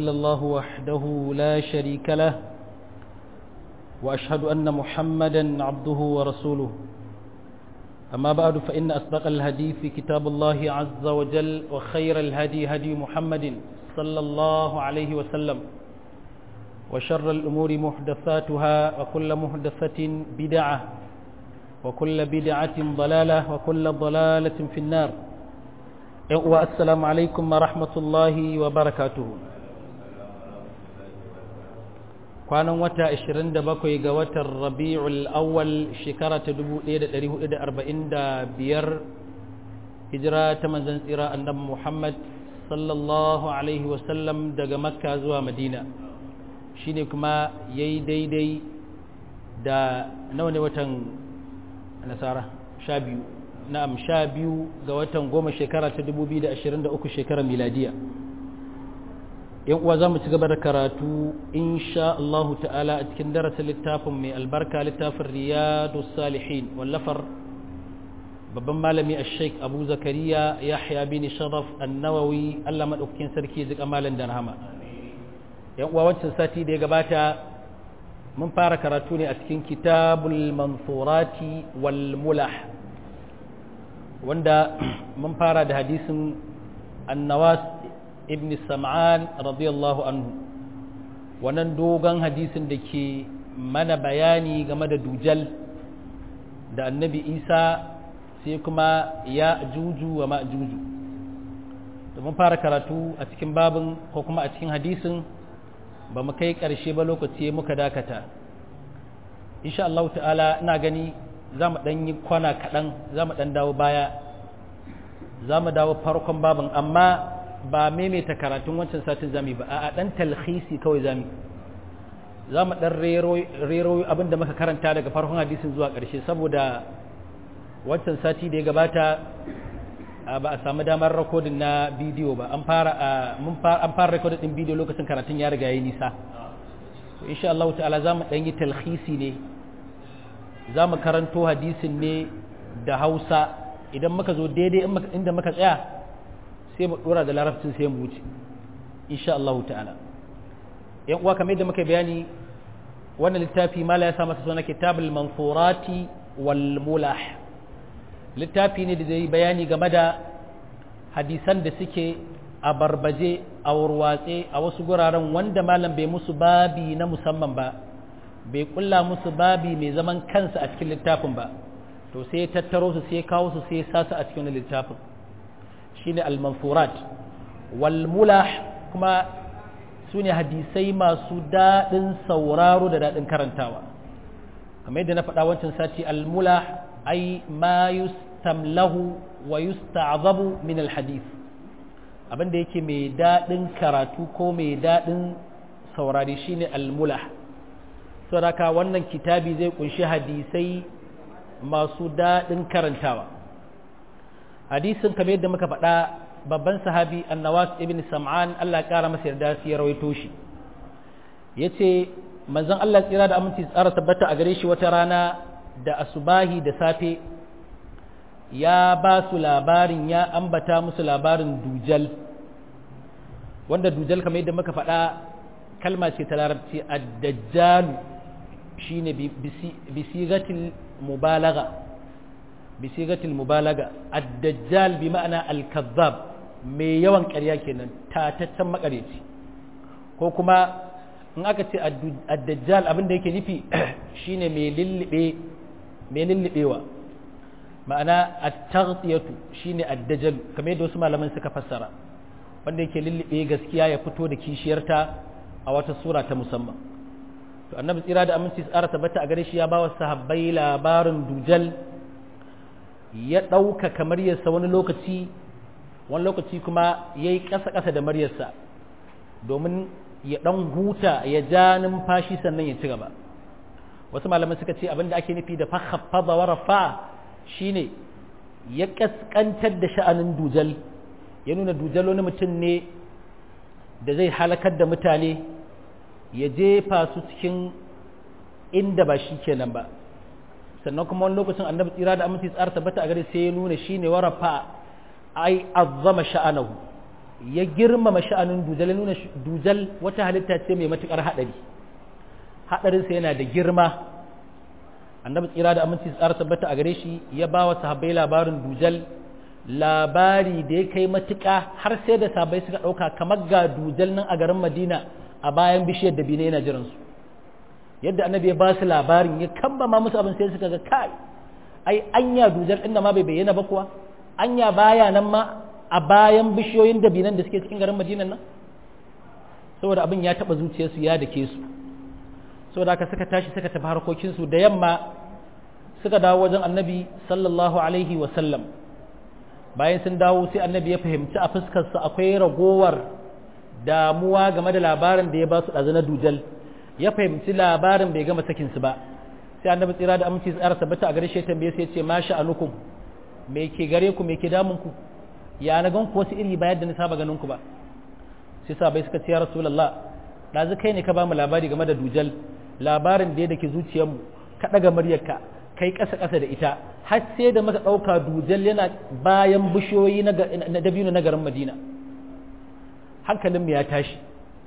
إلا الله وحده لا شريك له وأشهد أن محمدا عبده ورسوله أما بعد فإن أصدق الهدي في كتاب الله عز وجل وخير الهدي هدي محمد صلى الله عليه وسلم وشر الأمور محدثاتها وكل محدثة بدعة وكل بدعة ضلالة وكل ضلالة في النار والسلام عليكم ورحمة الله وبركاته kwanan wata 27 ga watan rabi'ul awwal shekara ta 1445 hijira ta manzon tsira annabi Muhammad sallallahu alaihi wasallam daga makka zuwa madina shine kuma yayi daidai da nawa ne watan nasara sha biyu na'am sha biyu ga watan goma shekara ta 2023 shekarar miladiya yan uwa za mu ci gaba da karatu insha Allah ta'ala a cikin darasin littafin mai albarka littafin riyadu salihin wallafar babban malami a sheik abu zakariya yahya bin sharaf annawawi Allah maɗaukakin sarki zika malam da rahama yan uwa wancan sati da ya gabata mun fara karatu ne a cikin kitabul mansurati wal mulah wanda mun fara da hadisin annawas ibn sam'an radiyallahu anhu wannan dogon hadisin da ke mana bayani game da dujal da annabi isa sai kuma ya juju wa ma'juju mun fara karatu a cikin babin ko kuma a cikin hadisin ba mu kai ƙarshe ba lokaci muka dakata insha Allah ta'ala ina gani za mu ɗan yi kwana kaɗan za mu ɗan dawo baya za mu dawo farkon babin amma ba maimaita karatun wancan satin zami ba a ɗan talhisi kawai zami za mu ɗan rero abin da muka karanta daga farkon hadisin zuwa ƙarshe saboda wancan sati da ya gabata ba a samu damar rakodin na bidiyo ba an fara an fara rakodin din bidiyo lokacin karatun ya riga ya nisa insha Allah ta'ala za mu ɗan yi talhisi ne za mu karanto hadisin ne da hausa idan muka zo daidai inda muka tsaya sai mu ɗora da larabcin sai mu wuce insha Allah ta'ala yan uwa kamar yadda muka bayani wannan littafi mala ya sa masa suna kitabul mansurati wal mulah littafi ne da zai bayani game da hadisan da suke a barbaje a warwatse a wasu guraren wanda malam bai musu babi na musamman ba bai kulla musu babi mai zaman kansa a cikin littafin ba to sai ya tattaro su sai ya kawo su sai ya sa su a cikin littafin shine al-mansurat wal mulah kuma su ne hadisai masu daɗin sauraro da daɗin karantawa kamar yadda na faɗa wancan sati al-mulah ai ma yustamlahu wa yusta'zabu min alhadith abinda yake mai dadin karatu ko mai dadin saurari shine almulah saboda wannan kitabi zai kunshi hadisai masu dadin karantawa hadisin kamar yadda muka faɗa babban sahabi annawas ibn sam'an Allah ya kara masa yarda sai ya rawaito shi yace manzon Allah tsira da aminci tsara tabbata a gare shi wata rana da asubahi da safe ya ba su labarin ya ambata musu labarin dujal wanda dujal kamar yadda muka faɗa kalma ce ta larabci ad-dajjal shine bisigatil mubalaga bisigatil mubalaga ad-dajjal bi ma'ana al-kazzab mai yawan ƙarya kenan tataccen makareci ko kuma in aka ce ad-dajjal abin da yake nufi shine mai lullube mai lullubewa ma'ana at-taghtiyatu shine ad-dajjal kamar yadda wasu malaman suka fassara wanda yake lullube gaskiya ya fito da kishiyarta a wata sura ta musamman to annabi tsira da aminci tsara tabbata a gare shi ya ba wa sahabbai labarin dujal ya ɗauka kamar yasa wani lokaci wani lokaci kuma ya yi ƙasa-ƙasa da maryarsa domin ya ɗan huta ya ja numfashi sannan ya ci gaba wasu malamai suka ce abinda ake nufi da fakhaffaza wa rafa shine ya kaskantar da sha'anin dujal ya nuna dujal wani mutum ne da zai halakar da mutane ya jefa su cikin inda ba shi kenan ba sannan kuma wani lokacin annabi tsira da aminci tsara tabbata a gare sai ya nuna shine warafa ai azzama sha'anahu ya girmama sha'anin dujal ya nuna dujal wata halitta ce mai matukar haɗari haɗarinsa yana da girma annabi tsira da aminci tsara tabbata a gare shi ya ba wa sahabbai labarin dujal labari da ya kai matuƙa har sai da sahabbai suka ɗauka kamar ga dujal nan a garin madina a bayan bishiyar da bine yana jiransu yadda annabi ya ba su labarin ya kamba ma musu abin sai suka ga kai ai anya dujal ɗin ma bai bayyana ba kuwa anya baya nan ma a bayan bishiyoyin da binan da suke cikin garin madinan nan saboda abin ya taɓa zuciyarsu ya dake su saboda haka suka tashi suka tafi harkokinsu da yamma suka dawo wajen annabi sallallahu alaihi wasallam bayan sun dawo sai annabi ya fahimci a fuskarsa akwai ragowar damuwa game da labarin da ya ba su ɗazu na dujal ya fahimci labarin bai gama sakinsu ba sai annabi tsira da aminci tsara tabbata a gare shi tambaye sai ya ce ma sha'anukum me ke gare ku me ke damun ku ya na gan ku wasu iri ba yadda na saba ganin ku ba sai sabai suka ce ya rasulullah ɗazu kai ne ka ba mu labari game da dujal labarin da ya dake zuciyarmu ka ɗaga muryarka kai ƙasa ƙasa da ita har sai da maka ɗauka dujal yana bayan bishiyoyi na dabino na garin madina hankalinmu ya tashi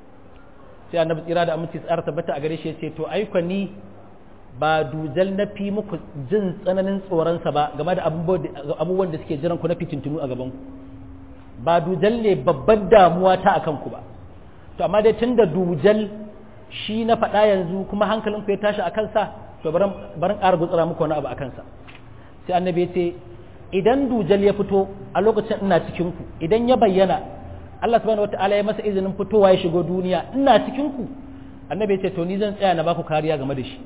sai annabi tsira da aminci tsara tabbata a gare shi ya ce to aiko ni ba dujal na fi muku jin tsananin tsoronsa ba game da abubuwan da suke jiran ku na fitintunu a gaban ku ba dujal ne babban damuwa ta akan ku ba to amma dai tunda dujal shi na faɗa yanzu kuma hankalin ku ya tashi a kansa to barin ƙara gutsura muku wani abu a kansa sai annabi ya ce idan dujal ya fito a lokacin ina cikin ku idan ya bayyana Allah subhanahu wataala ya masa izinin fitowa ya shigo duniya ina cikin ku annabi ya ce to ni zan tsaya na baku kariya game da shi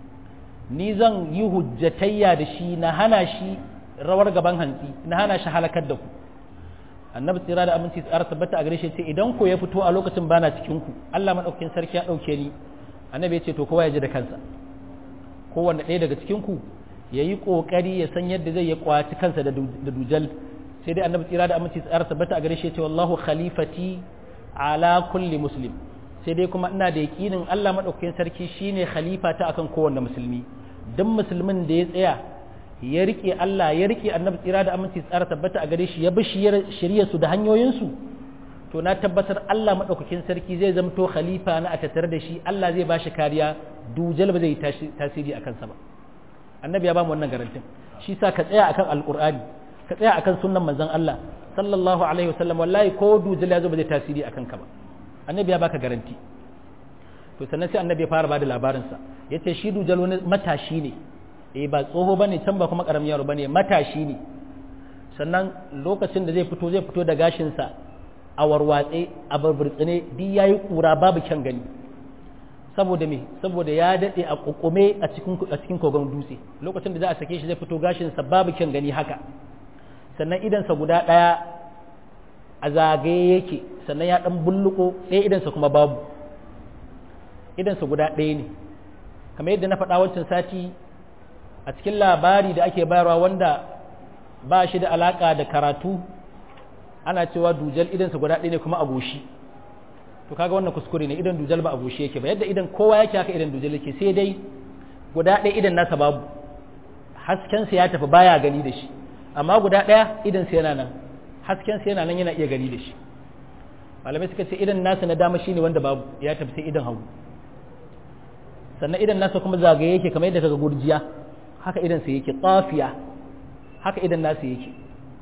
ni zan yi hujjatayya da shi na hana shi rawar gaban hantsi na hana shi halakar da ku annabi tsira da aminci tsara tabbata a gare shi ce idan ko ya fito a lokacin bana cikin ku Allah madaukakin sarki ya dauke ni annabi ya ce to kowa ya ji da kansa kowanne ɗaya daga cikin ku ya yi ƙoƙari ya san yadda zai ya kwaci kansa da dujal sai dai annabi tsira da aminci tsara tabbata a gare shi ce wallahu khalifati ala kulli muslim sai dai kuma ina da yaƙinin Allah madaukakin sarki shine khalifa ta akan kowanne musulmi duk musulmin da ya tsaya ya rike Allah ya rike annabi tsira da aminci tsara tabbata a gare shi ya bi shirya su da hanyoyin su to na tabbatar Allah madaukakin sarki zai zamto khalifa na a tattare da shi Allah zai bashi kariya dujal ba zai tasiri akan sa ba annabi ya ba mu wannan garantin shi sa ka tsaya akan alqur'ani ka tsaya akan sunnan manzon Allah sallallahu alaihi wasallam wallahi ko dujal ya zo ba zai tasiri akan ka ba annabi ya baka garanti to sannan sai annabi ya fara bada labarin sa yace shi dujal wani matashi ne eh ba tsoho bane can ba kuma karamin yaro bane matashi ne sannan lokacin da zai fito zai fito da gashin sa a warwatse a barburtsine duk yayi kura babu kyan gani saboda me saboda ya dade a kokume a cikin a cikin kogon dutse lokacin da za a sake shi zai fito gashin sa babu kyan gani haka sannan idan sa guda daya a zagaye yake sannan ya dan bulluko ɗaya idan sa kuma babu idan sa guda ɗaya ne kamar yadda na faɗa wancan sati a cikin labari da ake bayarwa wanda ba shi da alaka da karatu ana cewa dujal idansa guda ɗaya ne kuma a goshi to kaga wannan kuskure ne idan dujal ba a goshi yake ba yadda idan kowa yake haka idan dujal yake sai dai guda ɗaya idan nasa babu haskensa ya tafi baya gani da shi amma guda ɗaya idansa yana nan haskensa yana nan yana iya gani da shi malamai suka ce idan nasa na dama shine wanda babu ya tafi sai idan hagu sannan idan nasa kuma zagaye yake kamar yadda kaga gurjiya haka idan sa yake tsafiya haka idan nasa yake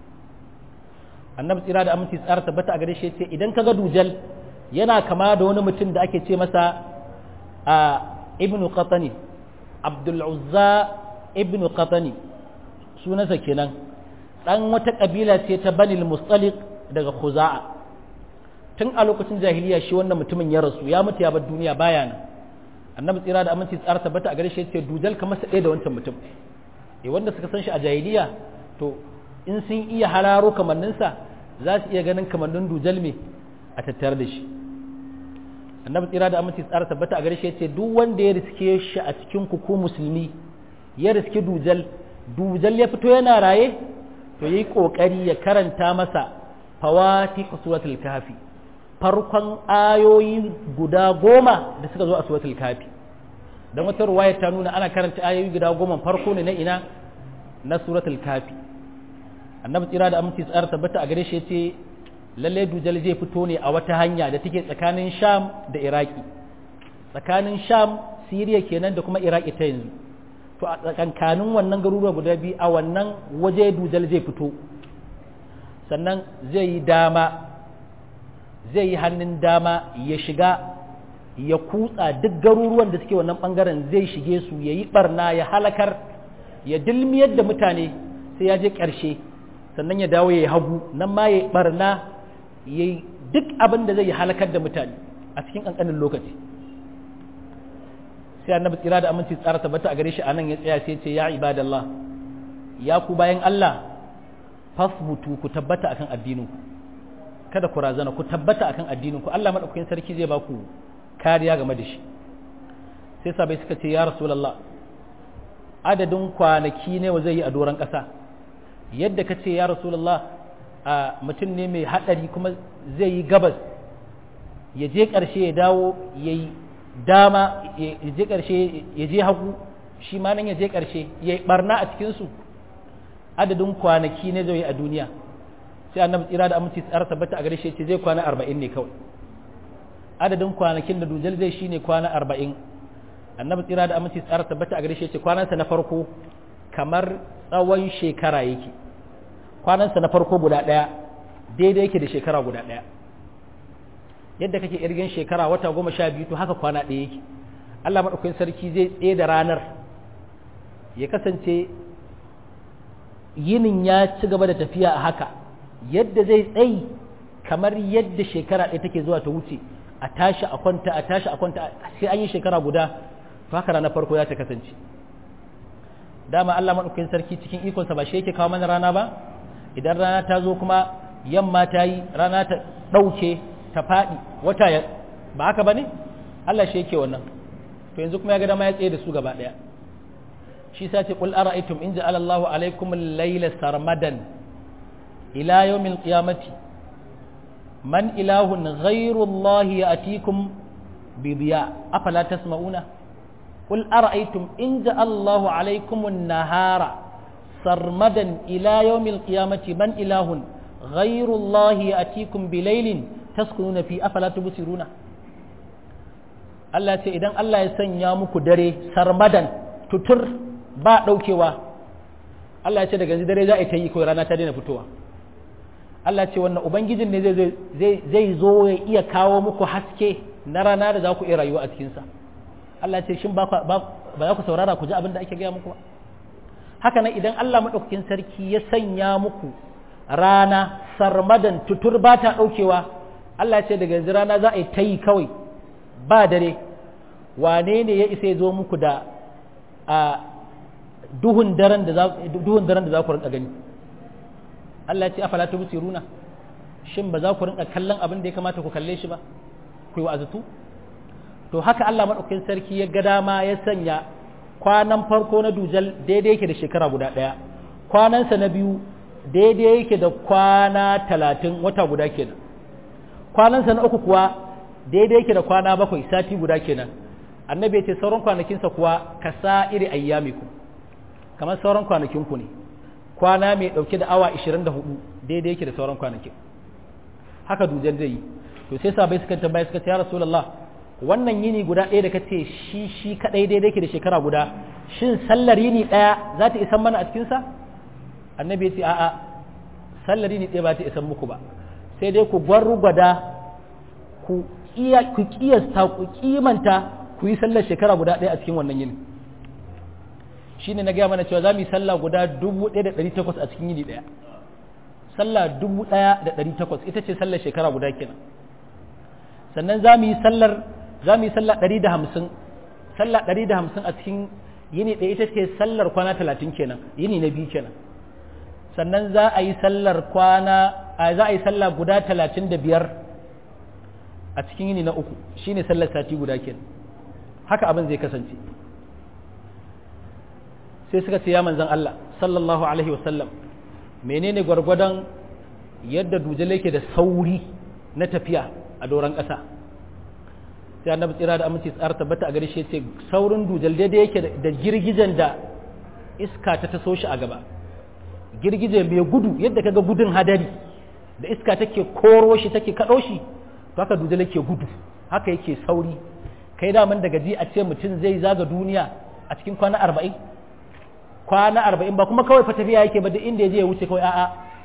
annabi tsira da aminci tsara tabbata a gare shi ce idan kaga dujal yana kama da wani mutum da ake ce masa a ibnu qatani abdul uzza ibnu qatani sunansa kenan dan wata kabila ce ta banil mustaliq daga khuza'a tun a lokacin jahiliya shi wannan mutumin ya rasu ya mutu ya bar duniya baya nan annabi tsira da aminci tsara tabbata a gare shi ce dujal kamar sa ɗaya da wancan mutum eh wanda suka san shi a jahiliya to in sun iya hararo kamanninsa za su iya ganin kamannin dujal me a tattare da shi annabi tsira da aminci tsara tabbata a gare shi ce duk wanda ya riske shi a cikin ku ko musulmi ya riske dujal dujal ya fito yana raye to yayi kokari ya karanta masa fawati suratul kahfi farkon ayoyi guda goma da suka zo a suratul kafi don wata ruwaya ta nuna ana karanta ayoyi guda goma farko ne na ina na suratul kafi annabi tsira da aminci tsara tabbata a gare shi ce lalle dujal zai fito ne a wata hanya da take tsakanin sham da iraki tsakanin sham siriya kenan da kuma iraki ta yanzu to a tsakankanin wannan garuruwa guda biyu a wannan waje dujal zai fito sannan zai yi dama zai yi hannun dama ya shiga ya kutsa duk garuruwan da suke wannan bangaren zai shige su ya yi barna ya halakar ya dilmiyar da mutane sai ya je ƙarshe sannan ya dawo ya yi hagu nan ma ya yi barna ya yi duk abin da zai yi halakar da mutane a cikin ƙanƙanin lokaci sai annabi tsira da aminci tsara tabbata a gare shi anan ya tsaya sai ce ya ibadallah ya ku bayan Allah fasbutu ku tabbata akan addininku kada ku razana ku tabbata akan addininku Allah madaukakin sarki zai ba ku kariya game da shi sai sabai suka ce ya rasulullah adadin kwanaki ne wa zai yi a doron ƙasa yadda ka ce ya rasulullah a mutum ne mai haɗari kuma zai yi gabas ya je ƙarshe ya dawo ya yi dama ya je ƙarshe ya je hagu shi ma nan ya je ƙarshe ya yi ɓarna a cikinsu adadin kwanaki ne zai yi a duniya sai annabi tsira da aminci tsara tabbata a gare shi ce zai kwana arba'in ne kawai adadin kwanakin da dujal zai shi ne kwana arba'in annabi tsira da aminci tsara tabbata a gare shi ce kwanansa na farko kamar tsawon shekara yake kwanansa na farko guda ɗaya daidai yake da shekara guda ɗaya yadda kake irgin shekara wata goma sha biyu to haka kwana ɗaya yake Allah maɗaukakin sarki zai tsaye da ranar ya kasance yinin ya ci gaba da tafiya a haka yadda zai tsayi kamar yadda shekara ɗaya take zuwa ta wuce a tashi a kwanta a tashi a kwanta sai an yi shekara guda to haka ranar farko ya ta kasance dama Allah maɗaukakin sarki cikin ikonsa ba shi yake kawo mana rana ba idan rana ta zo kuma yamma ta yi rana ta ɗauke ta faɗi wata ya ba haka ba ne Allah shi yake wannan to yanzu kuma ya ga dama ya tsaye da su gaba ɗaya shi sa ce qul ara'aytum in ja'ala Allahu alaykum al-layla sarmadan ila yawmil qiyamati man ilahun ghayru Allah ya'tikum bi diya afala tasma'una qul ara'aytum in ja'ala Allahu alaykum an-nahara sarmadan ila yawmil qiyamati man ilahun ghayru Allah ya'tikum bi laylin taskununa fi afala tubsiruna Allah ce idan Allah ya sanya muku dare sarmadan tutur ba daukewa Allah ya ce daga dare za a ta yi kawai rana ta daina fitowa Allah ce wannan ubangijin ne zai zo ya iya kawo muku haske na rana da za ku iya rayuwa a cikinsa Allah ce shin ba za ku saurara ku ji abin da ake gaya muku ba haka nan idan Allah maɗaukakin sarki ya sanya muku rana sarmadan tutur ba ta ɗaukewa Allah ce daga yanzu rana za a yi ta yi kawai ba dare wane ne ya isa ya zo muku da a duhun daren da za ku rinka gani Allah ce afala ta runa shin ba za ku rinka kallon abin da ya kamata ku kalle shi ba ku yi wa'azatu to haka Allah maɗaukakin sarki ya ga dama ya sanya kwanan farko na dujal daidai yake da shekara guda ɗaya kwanansa na biyu daidai yake da kwana talatin wata guda kenan kwanansa na uku kuwa daidai yake da kwana bakwai sati guda kenan annabi ya ce sauran kwanakinsa kuwa ka sa iri ayyamiku kamar sauran kwanakinku ne kwana mai ɗauke da awa 24 daidai yake da sauran kwanakin haka dujal zai yi to sai sabai suka tambaya suka ce ya rasulullah wannan yini guda ɗaya da kace shi shi kadai daidai yake da shekara guda shin sallar yini ɗaya za ta isan mana a cikin sa annabi ya ce a'a sallar yini ɗaya ba ta isan muku ba sai dai ku gwargwada ku iya ku kiyasta ku kimanta ku yi sallar shekara guda ɗaya a cikin wannan yini shine na gaya mana cewa za mu yi sallah guda 1800 a cikin yini ɗaya sallah 1800 ita ce sallar shekara guda kenan sannan za mu yi sallar za mu yi sallah 150 sallah 150 a cikin yini ɗaya ita ce sallar kwana 30 kenan yini na biyu kenan sannan za a yi sallar kwana za a yi sallah guda 35 a cikin yini na uku shine sallar sati guda kenan haka abin zai kasance sai suka ce ya manzan Allah sallallahu alaihi wasallam menene gwargwadon yadda dujal yake da sauri na tafiya a doron ƙasa sai annabi tsira da aminci tsara tabbata a gare shi ce saurin dujal daidai yake da girgijen da iska ta taso shi a gaba girgije mai gudu yadda kaga gudun hadari da iska take koro shi take kaɗo shi to haka dujal yake gudu haka yake sauri kai daman daga ji a ce mutum zai zaga duniya a cikin kwana arba'in kwana arba'in ba kuma kawai fa tafiya yake ba duk inda ya je ya wuce kawai a'a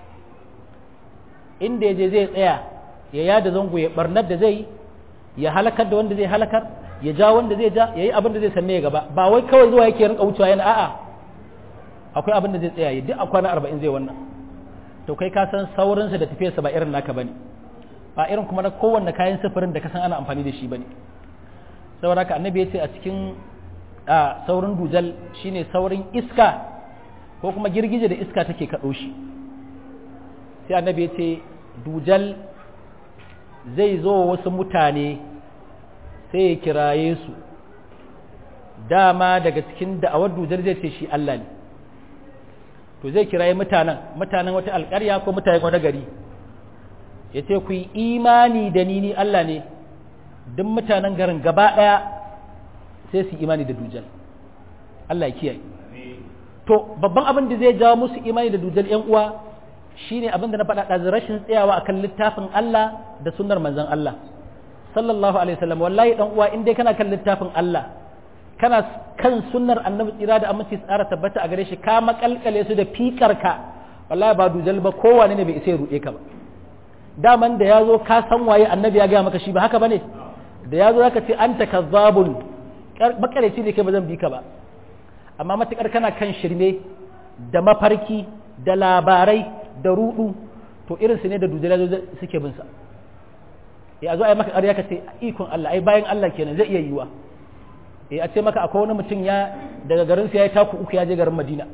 inda ya je zai tsaya ya yada zango ya barnar da zai ya halakar da wanda zai halakar ya ja wanda zai ja ya yi abin da zai sanne ya gaba ba wai kawai zuwa yake rinka wucewa yana a'a akwai abin da zai tsaya duk a kwana arba'in zai wannan to kai ka san saurinsa da tafiyarsa ba irin naka bane ba irin kuma na kowanne kayan sufurin da ka san ana amfani da shi bane saboda haka annabi ya ce a cikin a saurin dujal shine saurin iska ko kuma girgije da iska take kaɗo shi sai annabi ya ce dujal zai zo wasu mutane sai ya kiraye su dama daga cikin da'awar dujal zai ce shi Allah ne to zai kiraye mutanen mutanen wata alƙarya ko mutanen wata gari ya ce ku yi imani da ni ni Allah ne duk mutanen garin gaba ɗaya sai su imani da dujal Allah ya kiyaye to babban abin da zai jawo musu imani da dujal ƴan uwa shine abin da na faɗa da rashin tsayawa akan littafin Allah da sunnar manzon Allah sallallahu alaihi wasallam wallahi dan uwa in dai kana kan littafin Allah kana kan sunnar annabi tsira da aminci tsara tabbata a gare shi ka makalkale su da fikarka wallahi ba dujal ba kowane ne bai isa ya ruɗe ka ba daman da ya zo ka san waye annabi ya gaya maka shi ba haka bane da ya zo zaka ce anta kazzabun makareci ne kai ba zan bi ka ba amma matukar kana kan shirme da mafarki da labarai da rudu to irin su ne da dujal suke bin sa ya zo ai maka ƙarya ka ce ikon Allah ai bayan Allah kenan zai iya yiwa eh a ce maka akwai wani mutum ya daga garin sa ya taku uku ya je garin Madina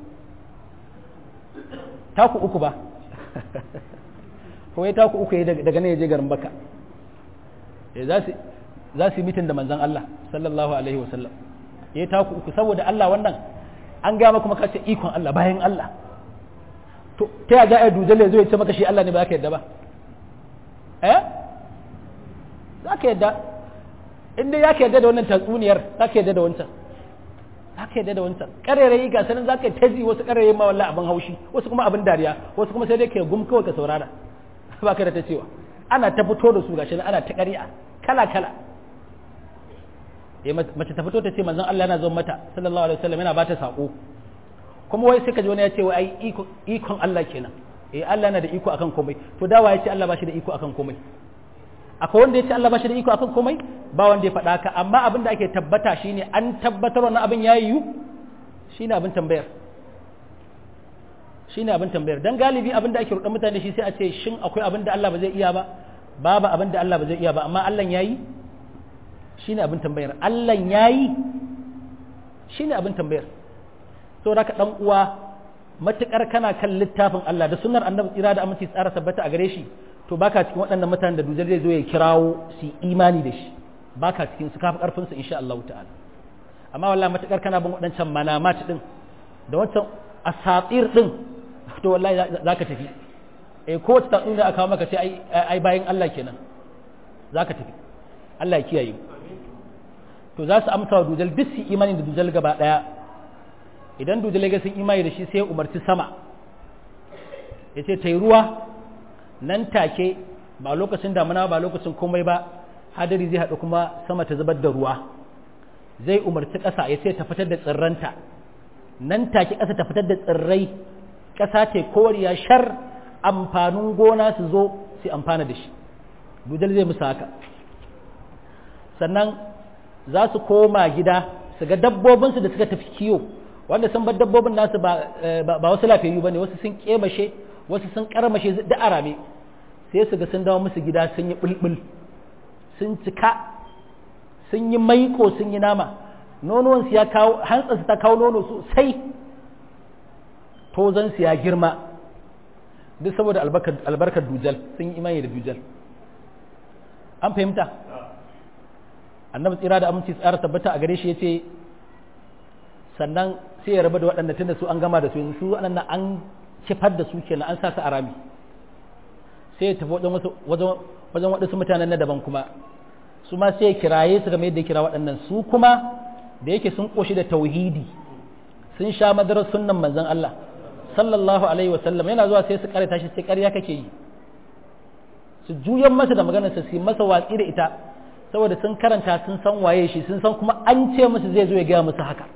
taku uku ba ko ya taku uku daga nan ya je garin baka za su yi mitin da manzan Allah sallallahu alaihi wasallam ya taku uku saboda Allah wannan an gama kuma kace ikon Allah bayan Allah to ta ya ga dujal ya zo ya ce maka shi Allah ne ba ka yadda ba eh za ka yadda in dai ya ka yadda da wannan tatsuniyar za ka yadda da wancan za ka yadda da wancan ƙarairayi ga sanin za ka yi tazi wasu ƙarairayi ma wallahi abin haushi wasu kuma abin dariya wasu kuma sai dai ka gum kawai ka saurara ba ka da ta cewa ana ta fito da su gashi ana ta ƙarya kala kala mace ta fito ta ce manzon Allah yana zo mata sallallahu alaihi wasallam yana bata sako kuma wai sai ka ji wani ya ce wai ai ikon Allah kenan eh Allah yana da iko akan komai to dawa ya ce Allah ba shi da iko akan komai akwai wanda ya ce Allah ba shi da iko akan komai ba wanda ya faɗa ka amma abin da ake tabbata shine an tabbatar wannan abin ya yiwu shine abin tambayar shine abin tambayar dan galibi abin da ake rudan mutane shi sai a ce shin akwai abin da Allah ba zai iya ba babu abin da Allah ba zai iya ba amma Allah yayi shine abin tambayar Allah yayi shine abin tambayar saboda ka dan uwa matukar kana kan littafin Allah da sunnar annabi tsira da aminci tsara tabbata a gare shi to baka cikin waɗannan mutanen da dujal zai zo ya kirawo su imani da shi baka cikin su kafa karfin su insha Allah ta'ala amma wallahi matakar kana bin waɗancan manamat din da wancan asatir din to wallahi zaka tafi eh ko ta tatsuniya aka kawo maka ce ai ai bayan Allah kenan zaka tafi Allah ya kiyaye to za su amsa wa dujal duk su imani da dujal gaba daya idan dujal ya ga sun imani da shi sai ya umarci sama ya ce ta yi ruwa nan take ba lokacin damuna ba lokacin komai ba hadari zai haɗu kuma sama ta zubar da ruwa zai umarci ƙasa ya ce ta fitar da tsirranta nan take ƙasa ta fitar da tsirrai ƙasa ce koriya shar amfanin gona su zo su amfana da shi dujal zai musu haka sannan za su koma gida su ga dabbobinsu da suka tafi kiyo wanda sun bar dabbobin nasu ba wasu lafiyayyu ba ne wasu sun kemashe wasu sun karmashe da arame sai su ga sun dawo musu gida sun yi bulbul sun cika sun yi maiko sun yi nama nonuwansu ya kawo hantsansu ta kawo nono sosai tozansu ya girma duk saboda albarkar dujal sun yi imani da dujal an fahimta annabi tsira da aminci tsara tabbata a gare shi ya ce sannan sai ya raba da waɗanda tunda su an gama da su su waɗannan an kifar da su kenan an sa su a rami sai ya tafi wajen waɗansu mutanen na daban kuma su ma sai ya kiraye su game yadda ya kira waɗannan su kuma da yake sun ƙoshi da tauhidi sun sha madarar sunnan manzon Allah sallallahu alaihi wasallam yana zuwa sai su karanta shi sai ƙarya kake yi su juyan masa da maganarsa su yi masa watsi da ita saboda sun karanta sun san waye shi sun san kuma an ce musu zai zo ya gaya musu haka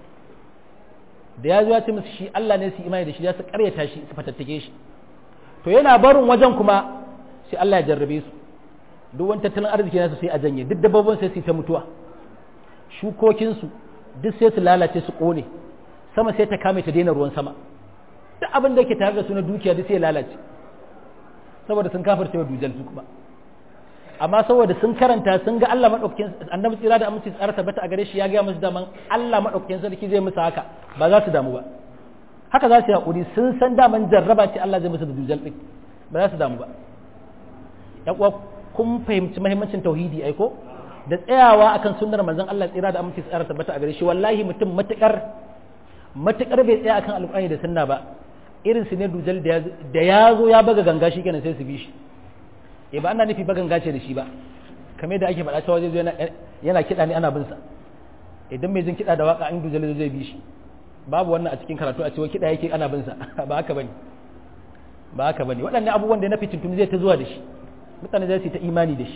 da ya zo ya ce musu shi Allah ne su imani da shi ya su karyata shi su fatattake shi to yana barin wajen kuma sai Allah ya jarrabe su duk wani tattalin arziki nasu sai a janye duk dabbobin sai su ta mutuwa shukokinsu duk sai su lalace su kone sama sai ta kame ta daina ruwan sama duk abin da ke tare da su na dukiya duk sai lalace saboda sun kafirce wa dujal su kuma amma saboda sun karanta sun ga Allah madaukakin annabi tsira da aminci tsara tabbata a gare shi ya ga musu daman Allah madaukakin sarki zai musu haka ba za su damu ba haka za su yi hakuri sun san daman jarraba ce Allah zai musu da dujal din ba za su damu ba ya kuwa kun fahimci muhimmancin tauhidi ai ko da tsayawa akan sunnar manzon Allah tsira da aminci tsara tabbata a gare shi wallahi mutum matukar matukar bai tsaya akan alƙur'ani da sunna ba irin su ne dujal da ya zo ya baga ganga shi kenan sai su bi shi e ba ana nufi bagan gace da shi ba kamar da ake faɗa cewa zai zo yana kiɗa ne ana bin sa idan mai jin kiɗa da waka an dujal zai bi shi babu wannan a cikin karatu a cewa kiɗa yake ana bin sa ba haka bane ba haka bane waɗannan abubuwan da na fitintuni zai ta zuwa da shi mutane zai su ta imani da shi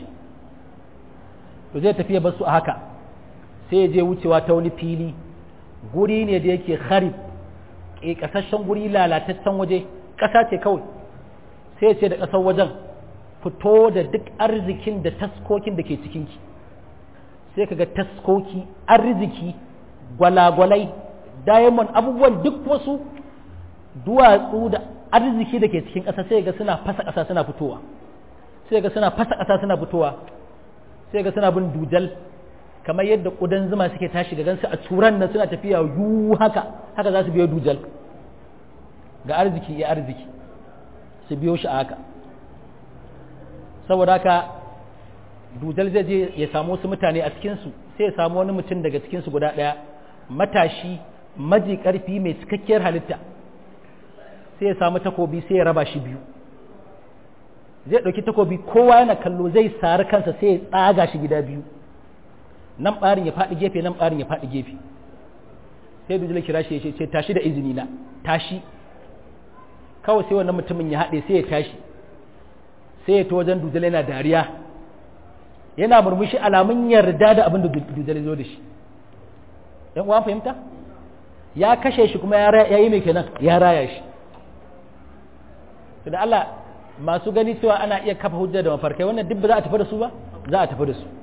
to zai tafiya basu a haka sai ya je wucewa ta wani fili guri ne da yake kharib ke kasashen guri lalataccen waje ƙasa ce kawai sai ya ce da ƙasar wajen fito da duk arzikin da taskokin da ke cikinki sai kaga taskoki arziki gwalagwalai diamond abubuwan duk wasu duwatsu da arziki da ke cikin ƙasa sai ga suna fasa ƙasa suna fitowa sai ga suna fasa ƙasa suna fitowa sai ga suna bin dujal kamar yadda ƙudan zuma suke tashi ga gansu a turan nan suna tafiya yu haka haka za su biyo dujal ga arziki ya arziki su biyo shi a haka saboda haka dujal zai je ya samu wasu mutane a cikinsu sai ya samu wani mutum daga cikinsu guda ɗaya matashi maji ƙarfi mai cikakkiyar halitta sai ya samu takobi sai ya raba shi biyu zai ɗauki takobi kowa yana kallo zai sari kansa sai ya tsaga shi gida biyu nan ɓarin ya faɗi gefe nan ɓarin ya faɗi gefe sai dujal kira shi ya ce tashi da izini na tashi kawai sai wannan mutumin ya haɗe sai ya tashi sai ya ta wajen dujal yana dariya yana murmushi alamun yarda da abin da dujal zo da shi yan uwan fahimta ya kashe shi kuma ya yi mai kenan ya raya shi da Allah masu gani cewa ana iya kafa hujja da mafarkai wannan duk ba za a tafi da su ba za a tafi da su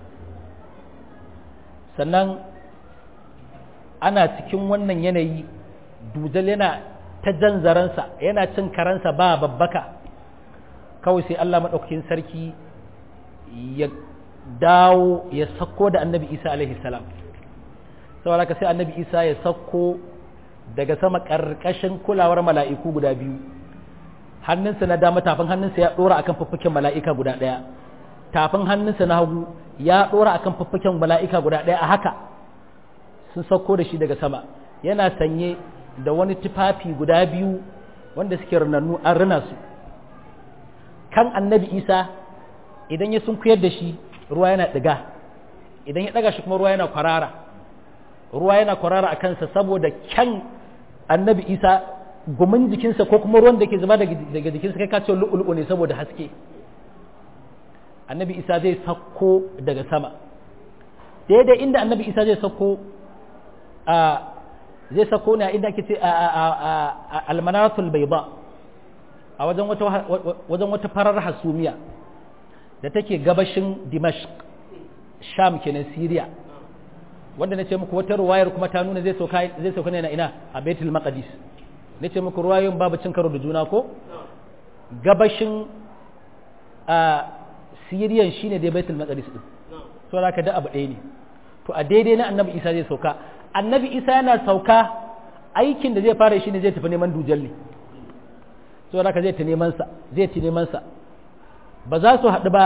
sannan ana cikin wannan yanayi dujal yana ta jan zaransa yana cin karansa ba babbaka kawai sai Allah maɗaukakin sarki ya dawo ya sako da annabi isa alaihi salam saboda haka sai annabi isa ya sako daga sama ƙarƙashin kulawar mala'iku guda biyu hannunsa na dama tafin hannunsa ya ɗora akan fuffuken mala'ika guda ɗaya tafin hannunsa na hagu ya ɗora akan fuffuken mala'ika guda ɗaya a haka sun sauko da shi daga sama yana sanye da wani tufafi guda biyu wanda suke rinannu an rina su kan annabi isa idan ya sunkuyar da shi ruwa yana ɗiga idan ya ɗaga shi kuma ruwa yana kwarara ruwa yana kwarara a kansa saboda kyan annabi isa gumin jikinsa ko kuma ruwan da ke zuba daga jikinsa kai kace lu'ulu'u ne saboda haske annabi isa zai sauko daga sama daidai inda annabi isa zai sauko a zai sauko ne a inda ake ce a almanaratul bayda a wajen wata wajen wata farar hasumiya da take gabashin dimashq sham kenan syria wanda na ce muku wata ruwayar kuma ta nuna zai sauka zai sauka ne na ina a baitul maqdis na ce muku ruwayoyin babu cin karo da juna ko gabashin a siriyan shine dai baitul maqdis din so da ka da abu ɗaya ne to a daidai na annabi isa zai sauka annabi isa yana sauka aikin da zai fara shine zai tafi neman dujal ne so da ka zai ta neman sa zai ta neman sa ba za su haɗu ba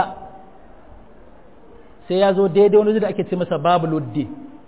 sai ya zo daidai wani da ake ce masa babu luddin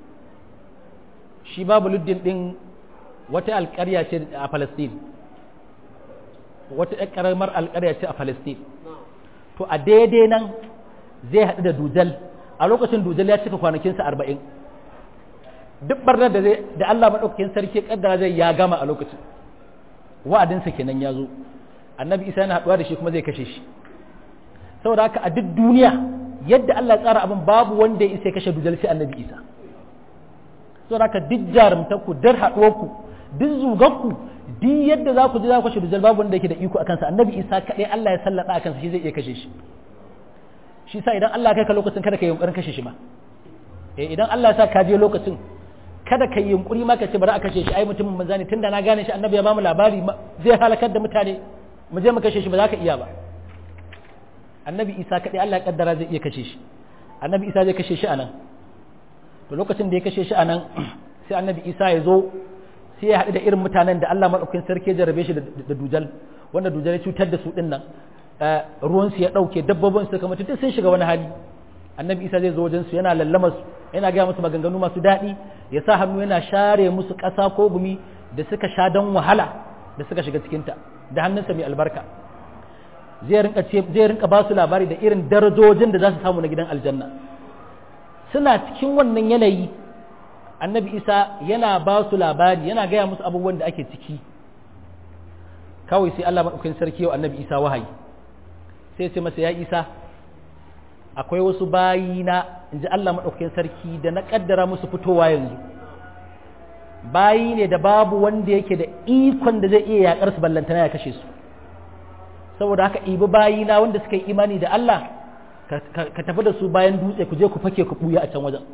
shi babu luddin din wata alƙarya ce a Palestine wata ƙaramar alƙarya ce a Palestine to a daidai nan zai haɗu da dujal a lokacin dujal ya cika kwanakinsa arba'in duk barnar da zai da Allah maɗaukakin sarki ƙaddara zai ya gama a lokacin wa'adinsa kenan ya zo annabi isa yana haɗuwa da shi kuma zai kashe shi saboda haka a duk duniya yadda Allah ya tsara abin babu wanda ya isa ya kashe dujal sai annabi isa saboda haka duk jarumtarku dar haɗuwarku duk zugarku duk yadda za ku ji za ku kashe dujal babu wanda yake da iko akan sa annabi isa kaɗai Allah ya sallada akan sa shi zai iya kashe shi shi sa idan Allah ya kai ka lokacin kada ka yi yunkurin kashe shi ma eh idan Allah ya sa ka je lokacin kada ka yi yunkuri ma ka ce bari a kashe shi ai mutumin manzo ne tunda na gane shi annabi ya bamu labari zai halakar da mutane mu je mu kashe shi ba za ka iya ba annabi isa kaɗai Allah ya kaddara zai iya kashe shi annabi isa zai kashe shi anan to lokacin da ya kashe shi anan sai annabi isa ya zo sai ya haɗu da irin mutanen da Allah maɗaukin sarki ya jarabe shi da dujal wanda dujal ya cutar da su ɗin nan ruwansu ya ɗauke dabbobin su kamar duk sun shiga wani hali annabi isa zai zo wajen su yana lallama su yana gaya musu maganganu masu daɗi ya sa hannu yana share musu ƙasa ko gumi da suka sha don wahala da suka shiga cikinta da hannunsa mai albarka zai rinka zai rinka ba su labari da irin darajojin da za su samu na gidan aljanna suna cikin wannan yanayi annabi isa yana ba su labari yana gaya musu abubuwan da ake ciki kawai sai allah maɗaukin sarki yau annabi isa wahayi sai ce masa ya isa akwai wasu bayina in ji allah maɗaukin sarki da na ƙaddara musu fitowa yanzu bayi ne da babu wanda yake da ikon da zai iya yaƙar su ballantana ya kashe su saboda haka ibi bayina wanda suka yi imani da allah ka tafi da su bayan dutse ku je ku fake ku ɓuya a can wajen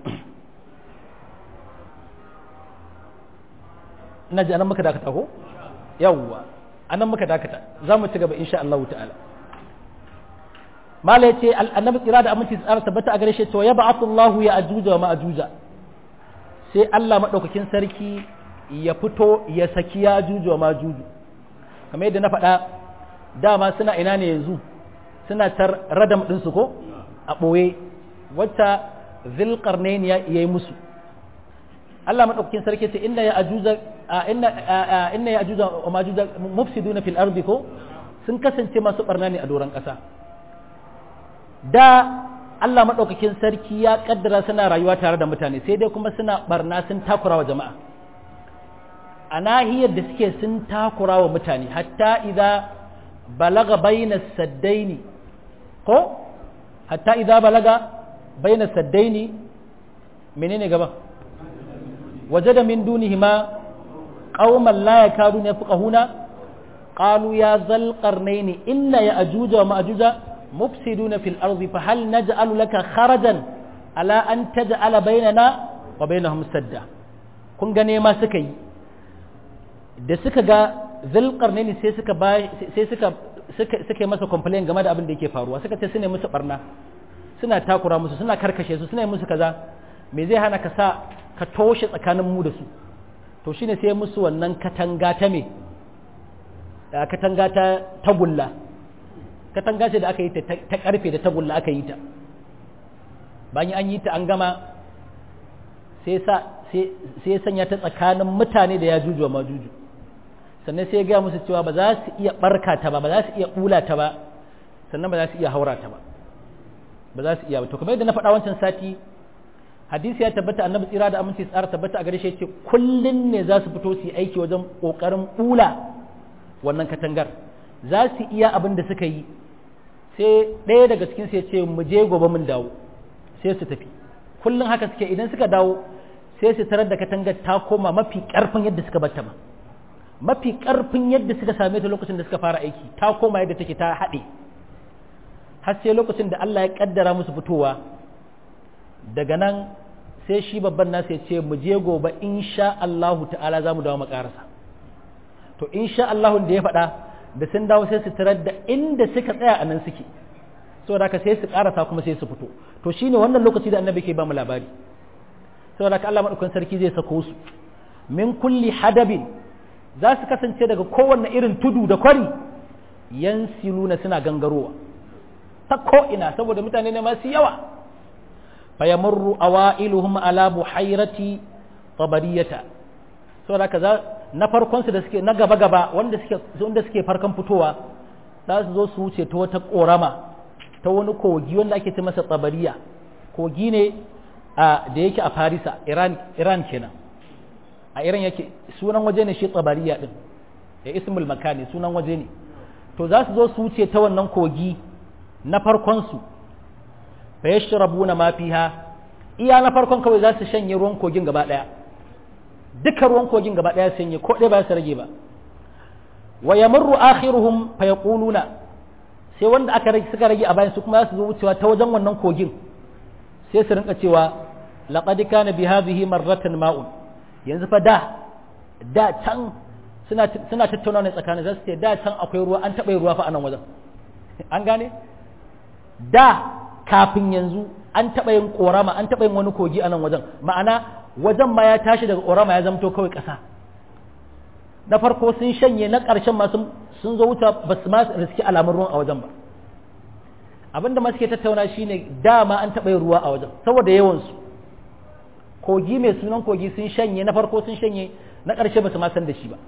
ina ji anan muka dakata ko yawwa anan muka dakata za mu ci gaba insha Allah ta'ala mala yace annabi tsira da aminci tsara tabbata a gare shi to ya ba'athu Allah ya ajuja wa ma'ajuja sai Allah madaukakin sarki ya fito ya saki ya ajuja wa ma'ajuju kamar yadda na faɗa dama suna ina ne yanzu suna tar radam din su ko a ɓoye wacce zilqarnain ya yi musu Allah madaukakin sarki ce inna ya ajuza inna inna ya ajuza wa majuza mufsiduna fil ardi ko sun kasance masu barna ne a doron ƙasa da Allah madaukakin sarki ya kaddara suna rayuwa tare da mutane sai dai kuma suna barna sun takura wa jama'a a nahiyar da suke sun takura wa mutane hatta idza balaga baina saddaini ko hatta idza balaga baina saddaini menene gaba وجد من دونهما قوما لا يكادون يفقهون قالوا يا ذا القرنين إن يأجوج ومأجوج مفسدون في الأرض فهل نجعل لك خرجا على أن تجعل بيننا وبينهم سدا kun gane ma suka yi da suka ga zalƙarne ne sai suka sai suka suka masa complain game da abin da yake faruwa suka ce suna musu barna suna takura musu suna karkashe su suna musu kaza me zai hana ka sa ka toshe tsakanin mu da su to shine sai musu wannan katanga ta me katanga ta tagulla katanga ce da aka yi ta karfe da tagulla aka yi ta bayan an yi ta an gama sai sa sai sanya ta tsakanin mutane da ya juju ma juju sannan sai ya gaya musu cewa ba za su iya barka ta ba ba za su iya bula ta ba sannan ba za su iya haura ta ba ba za su iya ba to kamar yadda na faɗa wancan sati hadisi ya tabbata annabi tsira da aminci tsara tabbata a gare shi ce kullun ne za su fito su yi aiki wajen kokarin bula wannan katangar za su iya abin da suka yi sai ɗaya daga cikin su ya ce mu je gobe mun dawo sai su tafi kullun haka suke idan suka dawo sai su tarar da katangar ta koma mafi karfin yadda suka bata ba mafi karfin yadda suka same ta lokacin da suka fara aiki ta koma yadda take ta haɗe har sai lokacin da Allah ya kaddara musu fitowa daga nan sai shi babban nasu ya ce mu je gobe insha Allahu ta'ala za mu dawo makarasa to insha Allahu da ya faɗa da sun dawo sai su tarar da inda suka tsaya a nan suke saboda haka sai su karasa kuma sai su fito to shine wannan lokaci da annabi ke ba mu labari saboda haka Allah madaukakin sarki zai sako su min kulli hadabin za su kasance daga kowanne irin tudu da kwari yansiluna suna gangarowa ta ko ina saboda mutane ne masu yawa fayamurru awailuhum ala buhairati tabariyata saboda haka za na farkon su da suke na gaba gaba wanda suke wanda suke farkon fitowa za su zo su wuce ta wata korama ta wani kogi wanda ake ce masa tabariya kogi ne a da yake a Farisa Iran Iran kenan a Iran yake sunan waje ne shi tabariya din ya ismul makani sunan waje ne to za su zo su wuce ta wannan kogi na farkon su fa yashrabuna ma fiha iya na farkon kawai za su shanye ruwan kogin gaba daya duka ruwan kogin gaba daya sanye ko ɗaya ba su rage ba wa yamurru akhiruhum fa yaquluna sai wanda aka rage suka rage a bayan su kuma za su zo wucewa ta wajen wannan kogin sai su rinka cewa laqad kana bi hadhihi marratan ma'un yanzu fa da da can suna suna tattauna ne tsakanin za su ce da can akwai ruwa an taɓa ruwa fa a nan wajen an gane da kafin yanzu an taɓa yin ƙorama an taɓa yin wani kogi a nan wajen ma'ana wajen ma ya tashi daga ƙorama ya zamto kawai ƙasa na farko sun shanye na ƙarshen ma sun zo wuta ba su ma riski alamun ruwan a wajen ba abinda ma suke tattauna shine dama an taɓa yin ruwa a wajen saboda yawansu kogi mai sunan kogi sun shanye na farko sun shanye na ƙarshe ba su ma san da shi ba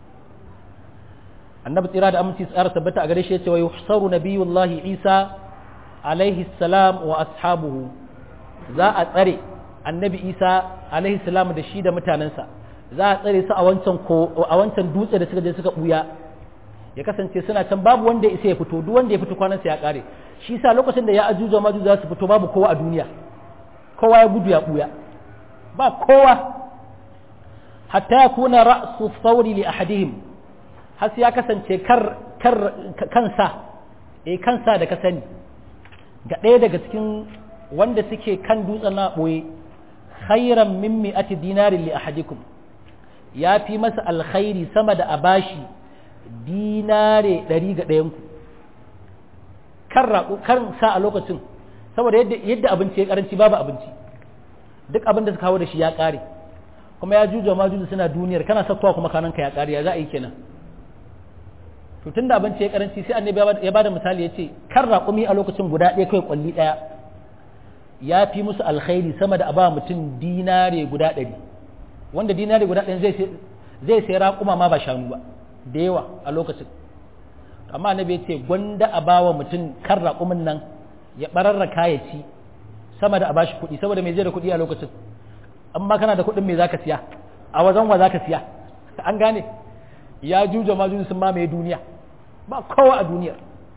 annabi tsira da aminci tsara tabbata a gare shi ya ce wa yuhsaru nabiyullahi isa alaihi salam wa ashabuhu za a tsare annabi isa alaihi salam da shi da mutanensa za a tsare su a wancan ko a wancan dutse da suka je suka buya ya kasance suna can babu wanda ya isa ya fito duk wanda ya fito kwanansa ya kare shi yasa lokacin da ya ajuja maju za su fito babu kowa a duniya kowa ya gudu ya buya ba kowa hatta yakuna ra'su thawri li ahadihim har ya kasance kar kar kansa eh kansa da ka sani ga ɗaya daga cikin wanda suke kan dutsen na ɓoye khairan min mi'ati dinarin li ahadikum ya fi masa alkhairi sama da a bashi dinare ɗari ga ɗayanku kan raƙo kan sa a lokacin saboda yadda yadda abinci ya karanci babu abinci duk abin da suka kawo da shi ya ƙare kuma ya juja ma juju suna duniyar kana sakkowa kuma kananka ya ƙare ya za a yi kenan to tunda abinci ya karanci sai annabi ya bada misali ya ce kan raƙumi a lokacin guda ɗaya kai kwalli ɗaya ya fi musu alkhairi sama da a ba mutum dinare guda ɗari wanda dinare guda ɗari zai sai raƙuma ma ba shanu ba da yawa a lokacin amma annabi ya ce gwanda a ba wa mutum kan raƙumin nan ya ɓararraka ya ci sama da a bashi kuɗi saboda mai zai da kuɗi a lokacin amma kana da kuɗin me zaka siya a wajen wa zaka siya an gane ya juja ma sun mamaye duniya ba kowa a duniyar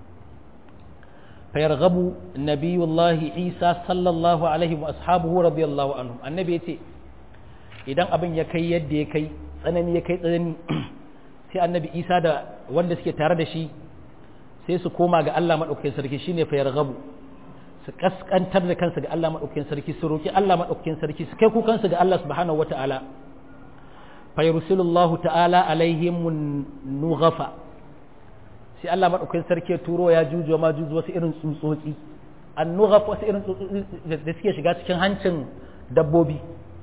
fayarghabu nabiyullahi isa sallallahu alaihi wa ashabuhu radiyallahu anhum annabi yace idan abin ya kai yadda ya kai tsanani ya kai tsanani sai annabi isa da wanda suke tare da shi sai su koma ga Allah madaukakin sarki shine fayarghabu su kaskantar da kansu ga Allah madaukakin sarki su roki Allah madaukakin sarki su kai kukansu ga Allah subhanahu wataala fayarsulullahu ta'ala alaihim nughafa sai Allah madaukakin sarki turo ya jujuwa ma juju wasu irin tsutsotsi an nughaf wasu irin tsutsotsi da suke shiga cikin hancin dabbobi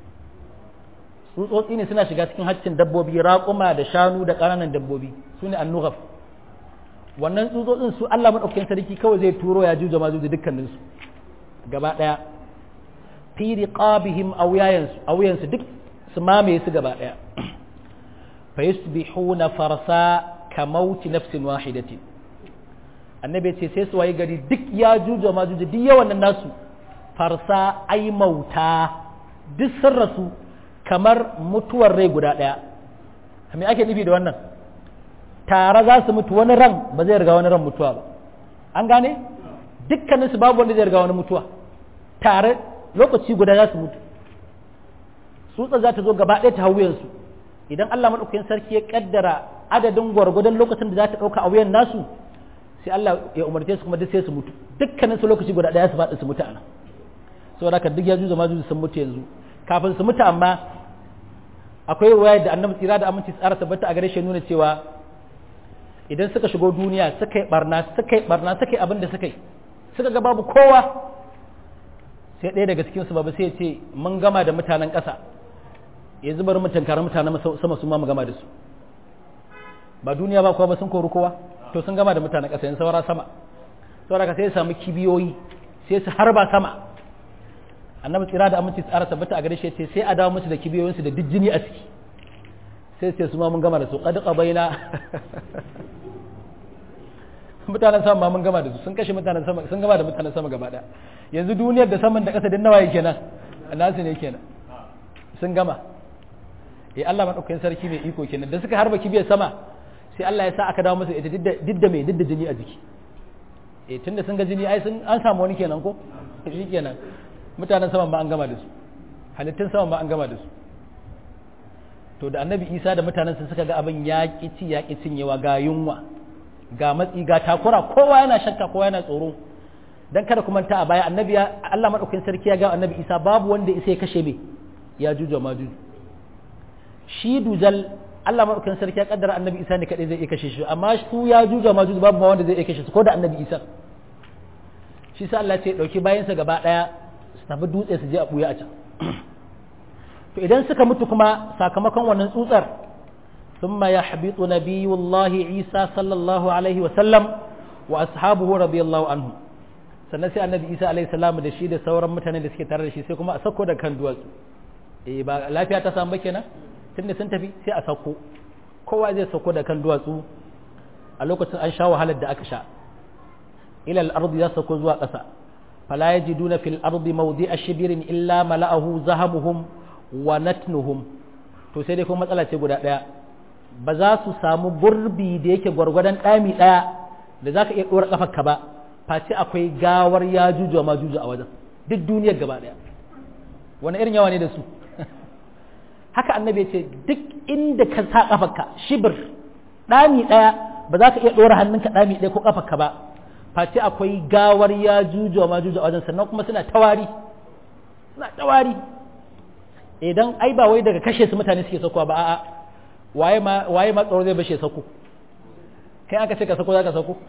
tsutsotsi ne suna shiga cikin hancin dabbobi raƙuma da shanu da ƙananan dabbobi su ne an nughaf wannan tsutsotsin su Allah madaukakin sarki kawai zai turo ya jujuwa ma juju dukkaninsu gaba ɗaya fi riqabihim awyayansu awyansu duk su mamaye su gaba ɗaya fa yusbihuna farsa ka mauti nafsin wahidatin annabi ce sai su waye gari duk ya juja ma juja duk yawan nan nasu farsa ai mauta duk sun rasu kamar mutuwar rai guda ɗaya me ake nufi da wannan tare za su mutu wani ran ba zai riga wani ran mutuwa ba an gane dukkaninsu babu wanda zai riga wani mutuwa tare lokaci guda za su mutu tsutsa za ta zo gaba ɗaya ta hau wuyansu idan Allah maɗaukakin sarki ya ƙaddara adadin gwargwadon lokacin da za ta ɗauka a wuyan nasu sai Allah ya umarce su kuma duk sai su mutu dukkanin su lokaci guda ɗaya su faɗi su mutu ana saboda haka duk ya juza ma juza sun mutu yanzu kafin su mutu amma akwai ruwaya da annabi tsira da aminci tsara tabbata a gare shi nuna cewa idan suka shigo duniya suka yi barna suka yi barna suka yi abin da suka yi suka ga babu kowa sai ɗaya daga cikin su babu sai ya ce mun gama da mutanen ƙasa yanzu bari mu tankara mutanen sama su ma mu gama da su ba duniya ba kowa ba sun kori kowa to sun gama da mutanen ƙasa yanzu saura sama saura ka sai ya samu kibiyoyi sai su harba sama annabi tsira da aminci tsara tabbata a gare shi ce sai a dawo musu da kibiyoyinsu da duk jini a ciki sai sai su ma mun gama da su qad qabaina mutanen sama ma mun gama da su sun kashe mutanen sama sun gama da mutanen sama gaba daya yanzu duniyar da saman da ƙasa din nawa yake nan nasu ne kenan sun gama eh Allah madaukakin sarki mai iko kenan da suka harba kibiyar sama sai Allah ya sa aka dawo musu ita didda mai didda jini a jiki eh tunda sun ga jini ai sun an samu wani kenan ko shi kenan mutanen saman ba an gama da su halittun saman ba an gama da su to da annabi isa da mutanen su suka ga abin ya ci ya ki cinyewa ga yunwa ga matsi ga takura kowa yana shakka kowa yana tsoro dan kada kuma ta a baya annabi ya Allah madaukakin sarki ya ga annabi isa babu wanda isa ya kashe me ya juju ma juju shi dujal Allah madaukakin sarki ya kaddara annabi isa ne kadai zai iya kashe shi amma su ya juju ma juju babu ma wanda zai iya kashe su ko da annabi isa shi sa Allah ce dauki bayansa gaba daya su tafi dutse su je a buya a can to idan suka mutu kuma sakamakon wannan tsutsar thumma yahbitu nabiyullahi Isa sallallahu alaihi wa sallam wa ashabuhu radiyallahu anhu sannan sai annabi Isa alaihi salam da shi da sauran mutanen da suke tare da shi sai kuma a sako da kan duwatsu eh ba lafiya ta samu ba kenan tunda sun tafi sai a sako kowa zai sako da kan duwatsu a lokacin an sha wahalar da aka sha ila al-ardi ya sako zuwa ƙasa fala yajiduna fil ardi mawdi'a shibirin illa mala'ahu zahabuhum wa natnuhum to sai dai kuma matsala ce guda ɗaya ba za su samu gurbi da yake gwargwadon ɗami ɗaya da za ka iya ɗora ƙafarka ba face akwai gawar ya juju ma juju a wajen duk duniyar gaba ɗaya wani irin yawa ne da su haka annabi ce duk inda ka sa ƙafarka shibir ɗami ɗaya ba za ka iya ɗora hannunka ɗami ɗaya ko ƙafarka ba face akwai gawar ya juju ma juju a wajen sannan kuma suna tawari suna tawari idan ai ba wai daga kashe su mutane suke sakuwa ba a'a waye ma waye ma tsoro zai bashe sako kai aka ce ka sako zaka sako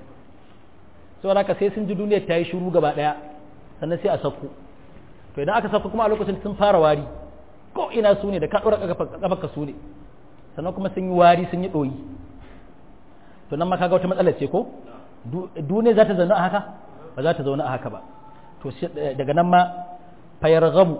saboda haka sai sun ji duniyar ta yi shiru gaba daya sannan sai a sako to idan aka sako kuma a lokacin sun fara wari ko ina su ne da ka dora kafa ka su ne sannan kuma sun yi wari sun yi doyi to nan ma kaga wata matsala ce ko duniya za ta zauna a haka ba za ta zauna a haka ba to daga nan ma fayarghabu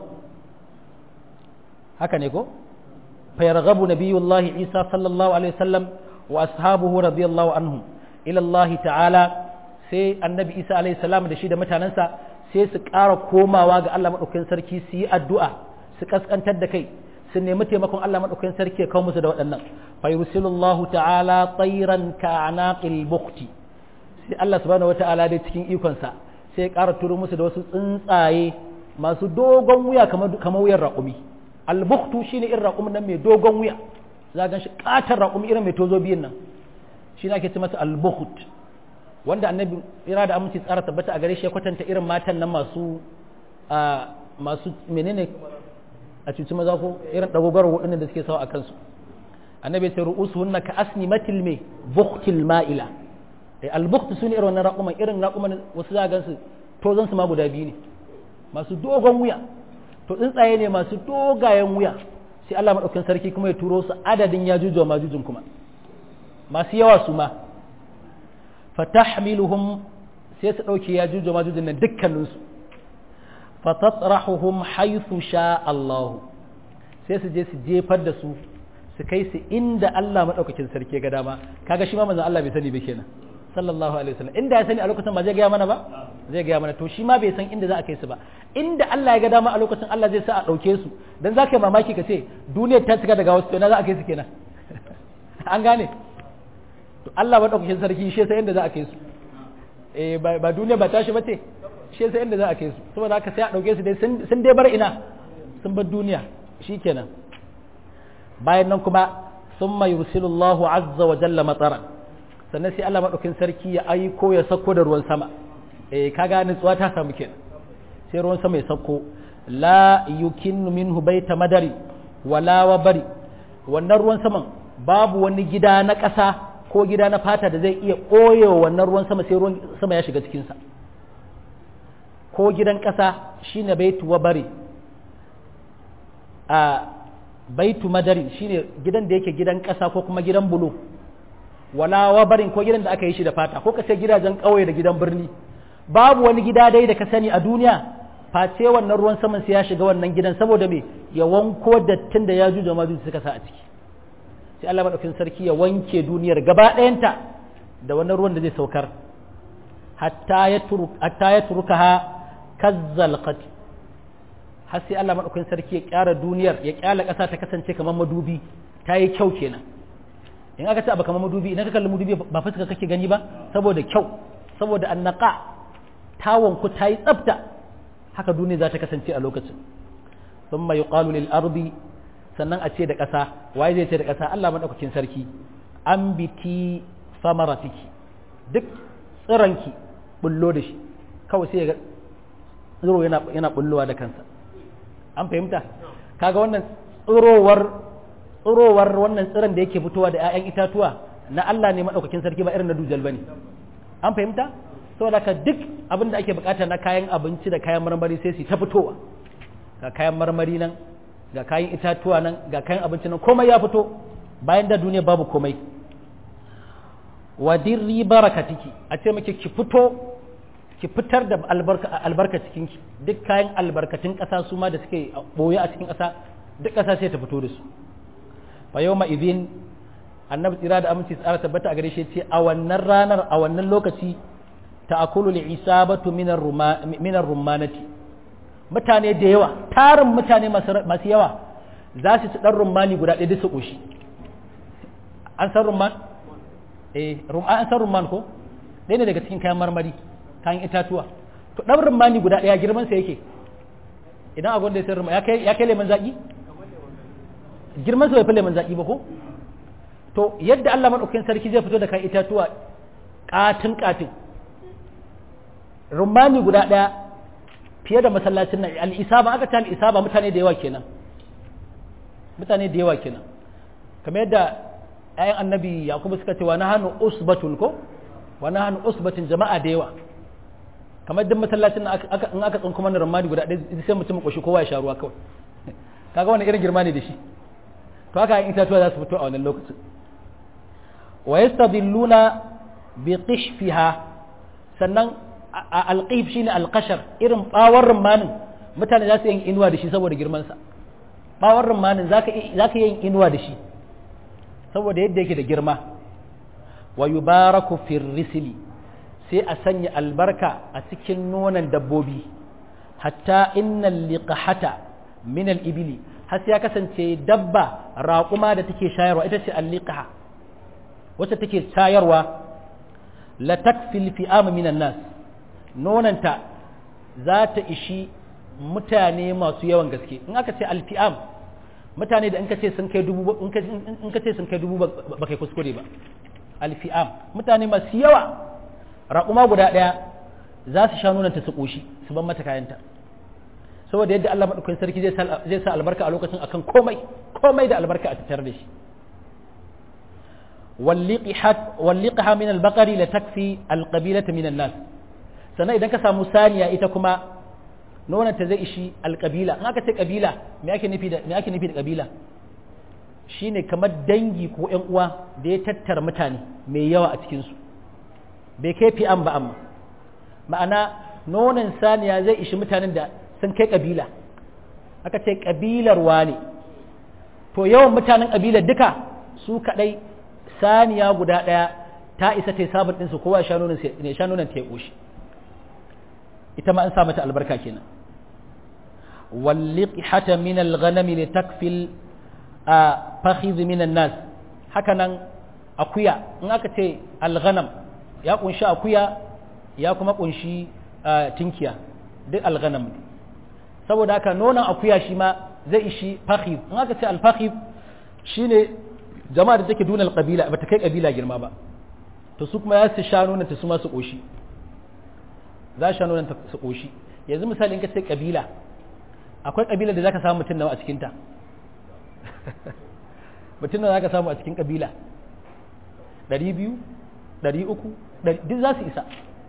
haka ne ko fayarghabu nabiyullahi isa sallallahu alaihi wasallam wa ashabuhu radiyallahu anhum ila Allah ta'ala sai annabi isa alaihi salam da shi da mutanansa sai su ƙara komawa ga Allah madaukakin sarki su yi addu'a su kaskantar da kai su nemi taimakon Allah madaukakin sarki ya kawo musu da waɗannan fa yursilullahu ta'ala tayran ka'anaqil bukhti sai Allah subhanahu wata'ala dai cikin ikonsa sai ya ƙara turo musu da wasu tsuntsaye masu dogon wuya kamar wuyar raƙumi albuktu shine irin raƙumin nan mai dogon wuya za gan shi ƙatar raƙumi irin mai tozo biyun nan shi ake ce masa albukt wanda annabi ira da aminci tsara tabbata a gare shi ya kwatanta irin matan nan masu a masu menene a cuci maza ko irin dagogaro waɗannan da suke sawa a kansu annabi sai ru'usuhunna ka asnimatil me buktil ma'ila eh albuktu sune irin wannan raƙuman irin raƙuman wasu za gan su tozon su ma guda biyu ne masu dogon wuya to tsuntsaye ne masu dogayen wuya sai Allah maɗaukin sarki kuma ya turo su adadin ya juju ma jujun kuma masu yawa su ma fatahmiluhum sai su ɗauke ya juju ma jujun nan dukkaninsu fatatrahuhum haythu sha Allah sai su je su jefar da su su kai su inda Allah maɗaukakin sarki ga dama kaga shi ma manzon Allah bai sani ba kenan sallallahu alaihi wasallam inda ya sani a lokacin ba zai gaya mana ba zai gaya mana to shi ma bai san inda za a kai su ba inda Allah ya ga dama a lokacin Allah zai sa a ɗauke su dan za ka yi mamaki ka ce duniyar ta cika daga wasu to na za a kai su kenan an gane to Allah ba ɗaukakin sarki shi sai inda za a kai su eh ba duniya ba tashi ba ce shi sai inda za a kai su saboda haka sai a ɗauke su dai sun dai bar ina sun bar duniya shikenan bayan nan kuma summa yursilullahu azza wa jalla mataran sannan sai Allah maɗaukin sarki ya aiko ya sako da ruwan sama eh kaga nutsuwa ta samu kenan sai ruwan sama ya sako la yukinnu minhu baita madari wala wabari wannan ruwan saman babu wani gida na ƙasa ko gida na fata da zai iya ɓoye wannan ruwan sama sai ruwan sama ya shiga cikinsa ko gidan ƙasa shine baitu wabari a baitu madari shine gidan da yake gidan ƙasa ko kuma gidan bulo wala wabarin ko gidan da aka yi shi da fata ko ka ce gidajen ƙauye da gidan birni babu wani gida dai da ka sani a duniya face wannan ruwan saman sai ya shiga wannan gidan saboda me ya wanko dattin da ya juja majuji suka sa a ciki sai Allah madaukakin sarki ya wanke duniyar gaba ɗayanta da wannan ruwan da zai saukar hatta ya turu hatta ya turukaha kazzalqat har sai Allah madaukakin sarki ya kyara duniyar ya kyala ƙasa ta kasance kamar madubi ta yi kyau kenan in aka ce abu kamar madubi idan ka kalli madubi ba fuska kake gani ba saboda kyau saboda annaka tawon ku ta yi tsafta haka duniya za ta kasance a lokacin thumma yuqalu lil ardi sannan a ce da ƙasa waye zai ce da ƙasa Allah madaukakin sarki an biti samaratiki duk tsiranki bullo da shi kawai sai ga tsiro yana yana bullowa da kansa an fahimta kaga wannan tsirowar tsirowar wannan tsiron da yake fitowa da 'ya'yan itatuwa na Allah ne madaukakin sarki ba irin na dujal bane an fahimta saboda ka duk abin da ake bukata na kayan abinci da kayan marmari sai su ta fitowa ga kayan marmari nan ga kayan itatuwa nan ga kayan abinci nan komai ya fito bayan da duniya babu komai wadirri barakatiki a ce muke ki fito ki fitar da albarka albarka cikin ki duk kayan albarkatun ƙasa su ma da suke boye a cikin ƙasa duk ƙasa sai ta fito da su fa yawma idhin annabi tsira da aminci tsara tabbata a gare shi ce a wannan ranar a wannan lokaci ta'akulu li'isabatu min ar-rumanati mutane da yawa tarin mutane masu yawa za su ci dan rumani guda ɗaya su koshi an san rumman eh an san rumman ko ɗaya ne daga cikin kayan marmari kayan itatuwa to dan rumani guda ɗaya girman sa yake idan a gwanda ya san rumman ya kai lemon zaki girman sa bai fi lemon zaki ba ko to yadda Allah madaukakin sarki zai fito da kayan itatuwa katin katin rumani guda ɗaya fiye da masallacin nan al'isaba aka ta al'isaba mutane da yawa kenan mutane da yawa kenan kamar yadda ayan annabi yakubu suka ce wa na hannu usbatun ko wa na hannu usbatun jama'a da yawa kamar duk masallacin nan in aka tsinko mana rumani guda ɗaya sai mutum koshi kowa ya sha ruwa kawai kaga wani irin girma ne da shi to haka yin itatuwa za su fito a wannan lokacin wa yastadilluna bi qishfiha sannan alqif shine alqashar irin bawar rumanin mutane za su yin inuwa da shi saboda girman sa bawar rumanin zaka zaka yin inuwa da shi saboda yadda yake da girma wa yubaraku fir risli sai a sanya albarka a cikin nonon dabbobi hatta innal liqahata min al ibili har sai ya kasance dabba raƙuma da take shayarwa ita ce al-liqaha wacce take shayarwa la takfil fi'am minan nas nonanta za ta ishi mutane masu yawan gaske in aka ce alfi'am mutane da in ka ce sun kai dubu in ka ce sun kai dubu ba kai kuskure ba alfi'am mutane masu yawa raƙuma guda ɗaya za su sha nonanta su ƙoshi su ban mata kayanta saboda yadda Allah maɗaukakin sarki zai sa albarka a lokacin akan komai komai da albarka a tattare da shi واللقحة من البقر لتكفي القبيلة من الناس sannan idan ka samu saniya ita kuma nonanta zai ishi alƙabila in aka ce ƙabila me ake nufi da me ake nufi da ƙabila shine kamar dangi ko ƴan uwa da ya tattara mutane mai yawa a cikin su bai kai fi'an ba amma ma'ana nonon saniya zai ishi mutanen da sun kai ƙabila aka ce ƙabilar wane to yawan mutanen ƙabilar duka su kaɗai saniya guda ɗaya ta isa ta yi sabon ɗinsu kowa ya sha nonon ta ya ƙoshi ita ma an sa mata albarka kenan walliqhata min al-ghanami li takfil fakhidh min an-nas haka nan akuya in aka ce al-ghanam ya kunshi akuya ya kuma kunshi tinkiya duk al-ghanam saboda haka nonon akuya shi ma zai ishi fakhidh in aka ce al-fakhidh shine jama'a da take duna al-qabila ba ta kai kabila girma ba to su kuma ya su sha nonon ta su ma su koshi za sha nonon su ƙoshi yanzu misali in ka ce ƙabila akwai ƙabila da za ka samu mutum nawa a cikinta mutum nawa za ka samu a cikin ƙabila ɗari biyu ɗari uku duk za su isa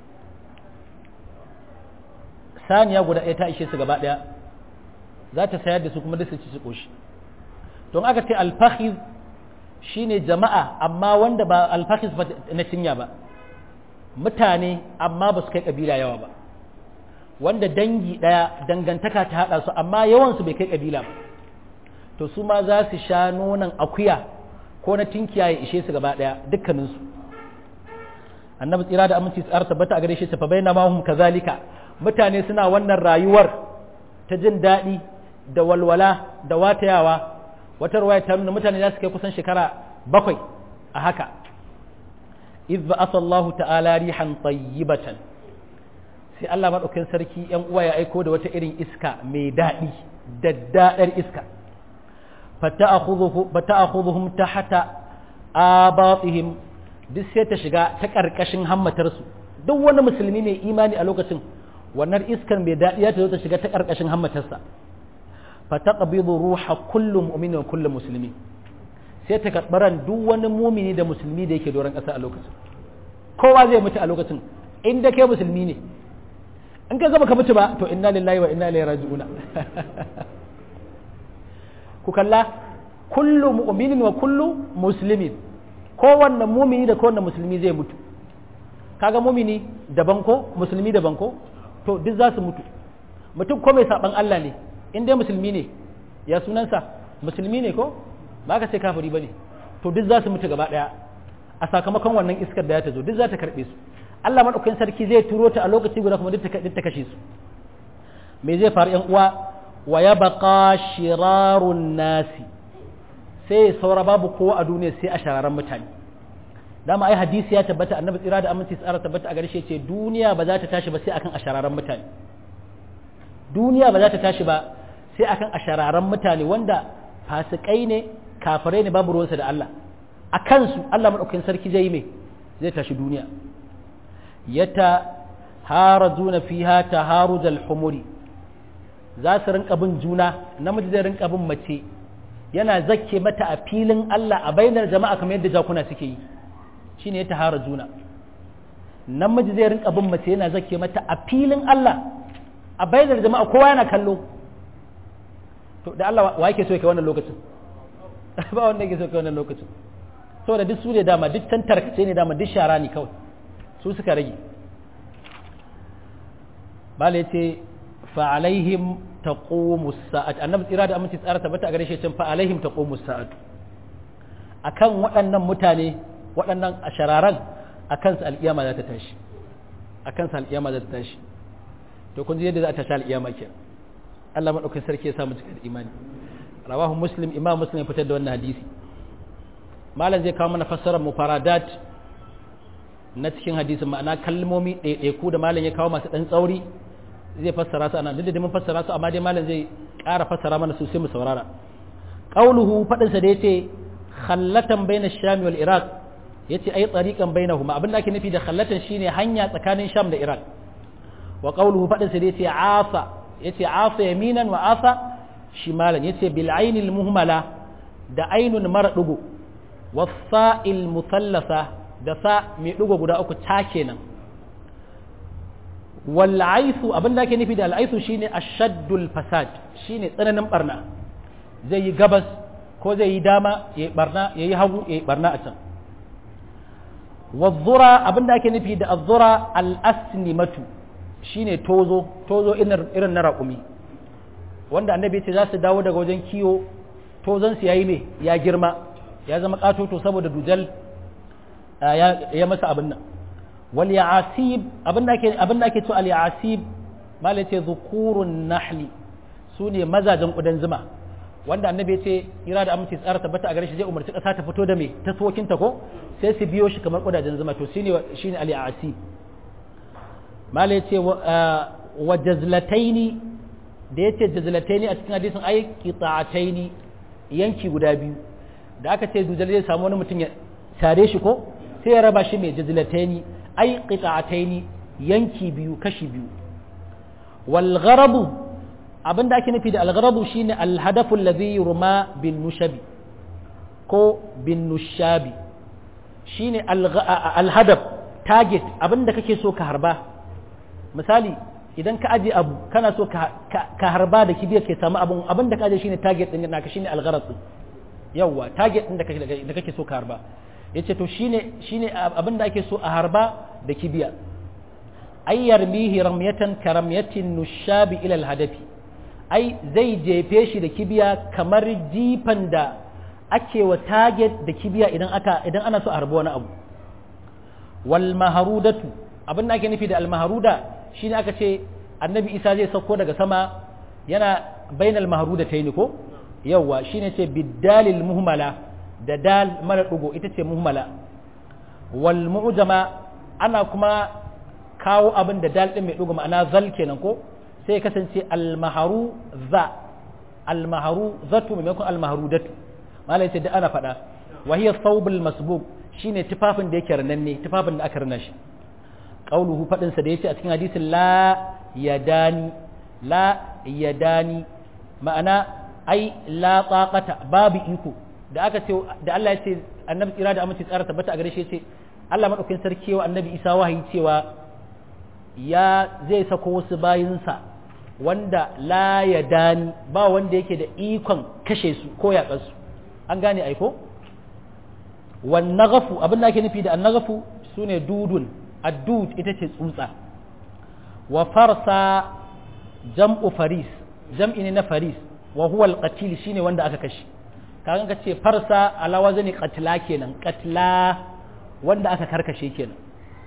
saniya guda ɗaya ta ishe su gaba ɗaya za ta sayar da su kuma duk su ci su ƙoshi don aka ce alfahiz shine jama'a amma wanda ba alfahiz na cinya ba mutane amma ba su kai kabila yawa ba wanda dangi ɗaya dangantaka ta haɗa su amma yawansu bai kai kabila ba to su ma za su sha nonon akuya ko na tinkiya ya ishe su gaba ɗaya dukkaninsu annabi tsira da aminci tsara tabbata a gare shi tafa bai na mahum kazalika mutane suna wannan rayuwar ta jin daɗi da walwala da watayawa wata ruwaya ta nuna mutane za su kai kusan shekara bakwai a haka idh ba'atha Allah ta'ala rihan tayyibatan sai Allah madaukakin sarki yan uwa ya aiko da wata irin iska mai daɗi daddadar iska fata'khudhuhum tahta abatihim duk sai ta shiga ta karkashin hammatarsu duk wani musulmi mai imani a lokacin wannan iskar mai daɗi ya ta zo ta shiga ta karkashin hammatarsa fataqbidu ruha kullu mu'minin wa kullu muslimi sai ta karbaran duk wani mumini da musulmi da yake doron ƙasa a lokacin kowa zai mutu a lokacin inda kai musulmi ne in ka gaba ka mutu ba to inna lillahi wa inna ilaihi raji'una ku kalla kullu mu'minin wa kullu muslimin kowanne mumini da kowanne musulmi zai mutu kaga mumini daban ko musulmi daban ko to duk za su mutu mutum ko mai saban Allah ne in dai musulmi ne ya sunansa musulmi ne ko ba ka ce kafiri bane to duk za su mutu gaba daya a sakamakon wannan iskar da ya ta zo duk za ta karbe su Allah madaukakin sarki zai turo ta a lokaci guda kuma duk ta kashe su me zai faru yan uwa wa yabqa shirarun nasi sai saura babu kowa a duniya sai a shararan mutane dama ai hadisi ya tabbata annabi tsira da aminci tsara tabbata a gare shi ce duniya ba za ta tashi ba sai akan ashararan mutane duniya ba za ta tashi ba sai akan ashararan mutane wanda fasikai ne kafirai ne babu ruwansa da Allah a kansu Allah madaukakin sarki zai yi mai zai tashi duniya yata harazuna fiha taharujal humuri za su rinka bin juna namiji zai rinka bin mace yana zakke mata a filin Allah a bainar jama'a kamar yadda jakuna suke yi shine ya tahara juna namiji zai rinka bin mace yana zakke mata a filin Allah a bainar jama'a kowa yana kallo to da Allah wa yake so yake wannan lokacin ba wanda yake so yake wannan lokacin saboda duk su ne dama duk tan tarkace ne dama duk shara ne kawai su suka rage bala yace fa alaihim taqumu sa'at annabi tsira da aminci tsara tabbata a gare shi cin fa alaihim taqumu sa'at akan waɗannan mutane waɗannan ashararan akan su alƙiyama za ta tashi akan su alƙiyama za ta tashi to kun ji yadda za ta tashi alƙiyama ke Allah madaukakin sarki ya samu cikin imani rawahu muslim imam muslim ya fitar da wannan hadisi malam zai kawo mana fassarar mufaradat na cikin hadisin ma'ana kalmomi ɗaiɗaiku da malam ya kawo masu ɗan tsauri zai fassara su ana duk da mun fassara su amma dai malam zai ƙara fassara mana su sai mu saurara qauluhu fadin sa da yace khallatan baina sham wal iraq yace ai tsariqan bainahuma abin da ake nufi da khallatan shine hanya tsakanin sham da iraq wa qauluhu fadin sa da yace asa yace asa yaminan wa asa shimalan yace bil ainil muhmala da ainun mara dugo wasa'il muthallasa da sa mai dugo guda uku ta kenan wal'aisu abin da ake nufi da al'aisu shine ashaddul fasad shine tsananin barna zai yi gabas ko zai yi dama ya yi barna ya yi hagu ya yi barna a can wazzura abin da ake nufi da azzura al'asnimatu shine tozo tozo irin na raƙumi wanda annabi ce za su dawo daga wajen kiwo tozon su yayi ne ya girma ya zama katoto saboda dujal ya masa abin nan wal ya'asib abinda ake abinda ake to al ya'asib mala ce zukurun nahli sune mazajen kudan zuma wanda annabi ya ce ira da amince tsara tabbata a gare shi zai umarci kasa ta fito da me ta sokin ta ko sai su biyo shi kamar kudajen zuma to shine shine al ya'asib mala ya ce wa jazlataini da yace jazlataini a cikin hadisin ay qita'ataini yanki guda biyu da aka ce dujal zai samu wani mutum ya tare shi ko sai ya raba shi mai jazlataini ai qita'ataini yanki biyu kashi biyu wal gharabu abinda ake nufi da al gharabu shine al hadafu alladhi yurma bin nushabi ko bin nushabi shine al hadaf target abinda kake so ka harba misali idan ka aje abu kana so ka harba da kibiyar ke samu abun abinda ka aje shine target din naka shine al gharad yawa target din da kake so ka harba yace to shine shine abin da ake so a harba da kibiya ay yarmihi ramyatan karamyatin nushabi ila alhadafi ai zai jefe shi da kibiya kamar jifan da ake wa target da kibiya idan aka idan ana so a harba wani abu wal maharudatu abin da ake nufi da al maharuda shine aka ce annabi isa zai sauko daga sama yana bainal maharudataini ko yawa shine ce biddalil muhmala da dal mara ɗugo ita ce muhmala wal mu'jama ana kuma kawo abin da dal din mai dugu ma'ana zal kenan ko sai kasance al maharu za al maharu zatu maimakon al maharudatu malai ce da ana faɗa wa hiya thawbul masbuk shine tufafin da yake rananne tufafin da aka rana shi qauluhu fadin sa da yace a cikin hadisin la yadani la yadani ma'ana ai la taqata babu iko da aka ce da Allah ya ce annabi tsira da amince tsara tabbata a gare shi ce Allah madaukakin sarki wa annabi Isa wahayi cewa ya zai sako wasu bayinsa wanda la yadani ba wanda yake da ikon kashe su ko yaƙar su an gane aiko wan naghafu abin da ake nufi da annaghafu sune dudun addud ita ce tsutsa wa farsa jam'u faris jam'i ne na faris wa huwa al-qatil shine wanda aka kashe kaga ka ce farsa ala wazni qatla kenan qatla wanda aka karkashe kenan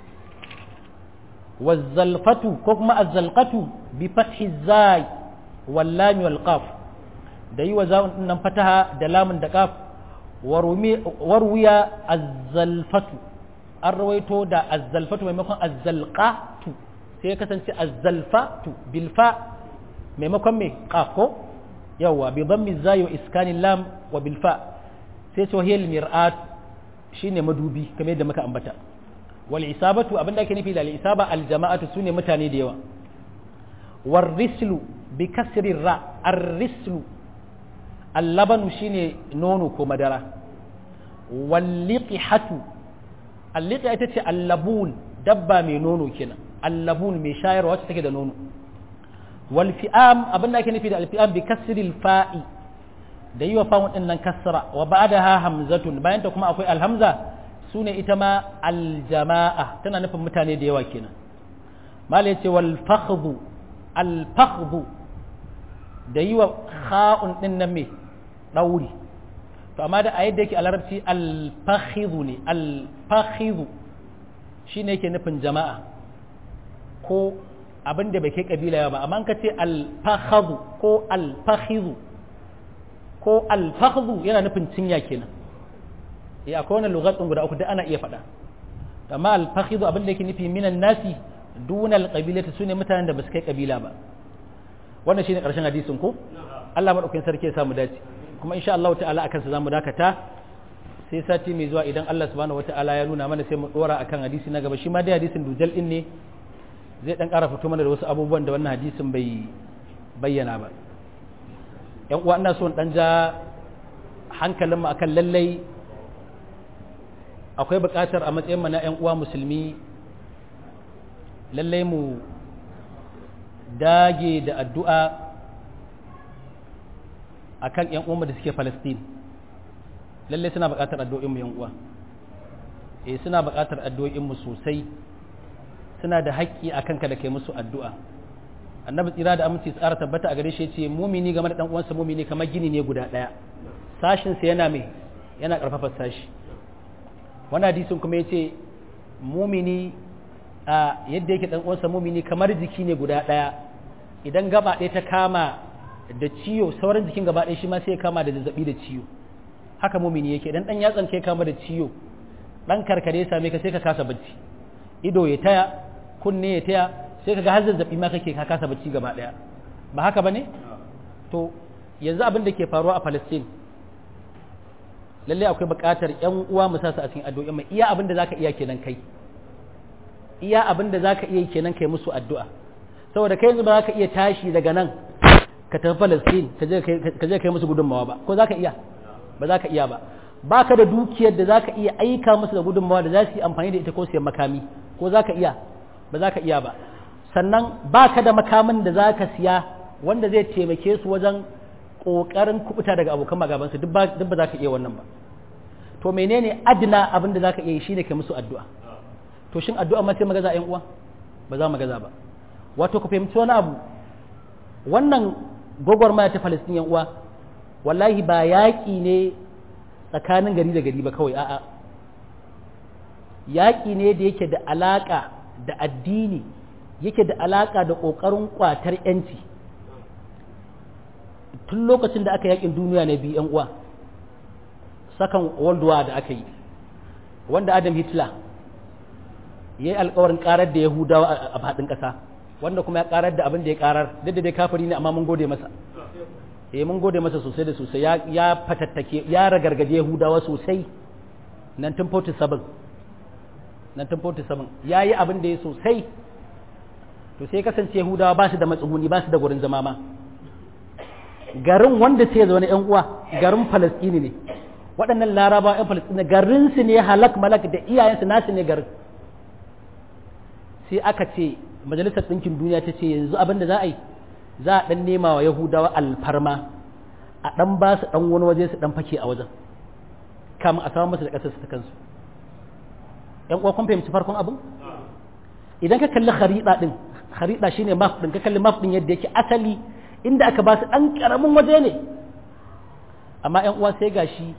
wazzalfatu ko kuma azzalqatu bi fathi zai wal lam wal qaf da yi wa zawun din nan fataha da lamun da qaf warwiya azzalfatu an rawaito da azzalfatu maimakon azzalqatu sai ya kasance azzalfatu bilfa maimakon mai qaf ko yawa bi dhammi zai wa iskanin lam wa bilfa sai ce wahiyal mir'at shine madubi kamar yadda muka ambata wal isabatu abinda ake nufi da al isaba al jama'atu sune mutane da yawa war rislu bi kasri ra ar rislu al labanu shine nono ko madara wal liqihatu al liqiha ita ce al labun dabba mai nono kenan al labun mai shayarwa wacce take da nono wal fi'am abinda ake nufi da al fi'am bi kasri al fa'i da yi wa fa'un din nan kasra wa ba'daha hamzatun bayan ta kuma akwai al hamza sune ita ma aljama'a tana nufin mutane da yawa kenan malai ce wal fakhdhu al fakhdhu da yi wa kha'un din nan me dauri to amma da a yadda yake a larabci al fakhidhu ne al fakhidhu shine yake nufin jama'a ko abin da bai kai kabila ba amma ka ce al fakhadhu ko al fakhidhu ko al fakhdhu yana nufin cinya kenan eh akwai wannan lugatun guda uku da ana iya faɗa amma al-fakhidhu abin da yake nufi minan nasi duna al-qabilati sune mutanen da basu kai kabila ba wannan shine karshen hadisin ko Allah madaukakin sarki ya samu dace kuma insha Allah ta'ala akan sa zamu dakata sai sati mai zuwa idan Allah subhanahu wata'ala ya nuna mana sai mu dora akan hadisi na gaba shi ma dai hadisin dujal din ne zai dan ƙara fito mana da wasu abubuwan da wannan hadisin bai bayyana ba yan uwa ina so in dan ja hankalinmu akan lallai akwai buƙatar a matsayin na 'yan uwa musulmi lallai mu dage da addu'a a kan 'yan uwanmu da suke Falastin lallai suna buƙatar addu'o'inmu 'yan uwa eh suna buƙatar addu'o'inmu sosai suna da haƙƙi a kanka da kai musu addu'a annabi tsira da aminci tsara tabbata a gare shi ce mumini game da ɗan uwansa mumini kamar gini ne guda ɗaya sashinsa yana mai yana ƙarfafa sashi wani hadisin kuma ya ce mumini a yadda yake dan uwansa mumini kamar jiki ne guda ɗaya idan gaba ɗaya ta kama da ciwo sauran jikin gaba ɗaya shi ma sai ya kama da zazzabi da ciwo haka mumini yake idan dan yatsan kai kama da ciwo dan karkare ya same ka sai ka kasa bacci ido ya taya kunne ya taya sai ka ga har zazzabi ma kake ka kasa bacci gaba ɗaya ba haka bane to yanzu abin da ke faruwa a Palestine lalle akwai buƙatar ƴan uwa mu sa su a cikin addu'a mai iya abin da zaka iya kenan kai iya abin da zaka iya kenan kai musu addu'a saboda kai yanzu ba zaka iya tashi daga nan ka tafi Palestine ka je ka je kai musu gudunmawa ba ko zaka iya ba zaka iya ba baka da dukiyar da zaka iya aika musu da gudunmawa da za su yi amfani da ita ko siyan makami ko zaka iya ba zaka iya ba sannan baka da makamin da zaka siya wanda zai taimake su wajen ƙoƙarin kubuta daga abokan magabansu duk ba za ka iya wannan ba to menene adina abin da za ka iya yi shine kai musu addu'a to shin addu'a ma sai magaza ƴan uwa ba za mu gaza ba wato ku fahimci wani abu wannan gwagwarmaya ta Palestine ƴan uwa wallahi ba yaƙi ne tsakanin gari da gari ba kawai a'a yaƙi ne da yake da alaƙa da addini yake da alaƙa da ƙoƙarin ƙwatar 'yanci tun lokacin da aka yakin duniya na biyu uwa sakan world war da aka yi wanda adam hitler yayi alƙawarin karar da yahudawa a faɗin ƙasa wanda kuma ya karar da abin da ya karar duk da dai kafiri ne amma mun gode masa eh mun gode masa sosai da sosai ya ya fatattake ya ragargaje yahudawa sosai 1947 1947 yayi abin da ya sosai to sai kasance yahudawa ba su da matsuguni ba su da gurin zama ma garin wanda sai zaune yan uwa garin falastini ne waɗannan laraba yan falastini garin su ne halak malak da iyayensu nasu ne garin sai aka ce majalisar ɗinkin duniya ta ce yanzu abin da za a yi za a ɗan nema wa yahudawa alfarma a ɗan ba su ɗan wani waje su ɗan fake a wajen kamun a samu masu da ƙasar su ta kansu ‘yan uwa kun fahimci farkon abin idan ka kalli harida ɗin harida shine map ɗin ka kalli map ɗin yadda yake asali inda aka ba su ɗan ƙaramin waje ne amma ‘yan uwa sai gashi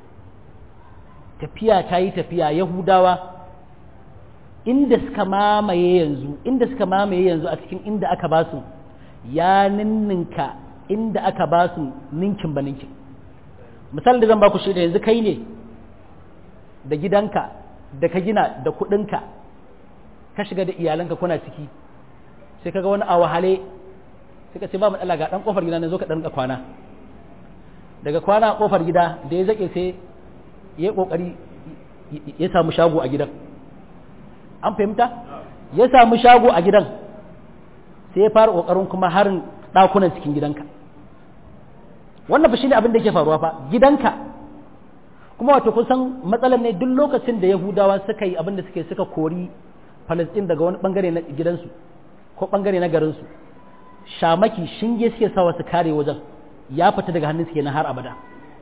tafiya ta yi tafiya yahudawa inda suka mamaye yanzu inda suka mamaye yanzu a cikin inda aka ba su ya ninninka inda aka ba su ninkin ba ninkin misali da zan ba ku shi da yanzu kai ne da gidanka da ka gina da kudinka ka shiga da iyalanka kuna ciki sai kaga wani a wahale sai ka ce ba matsala ga dan kofar gida ne zo ka dan kwana daga kwana a kofar gida da ya zake sai ya kokari ya samu shago a gidan an fahimta ya samu shago a gidan sai ya fara kokarin kuma harin dakunan cikin gidanka wannan fa shine abin da yake faruwa fa gidanka kuma wato kusan matsalar ne duk lokacin da yahudawa suka yi abin da suke suka kori Palestine daga wani bangare na gidansu ko bangare na garinsu shamaki shinge suke sawa su kare wajen ya fita daga hannun suke na har abada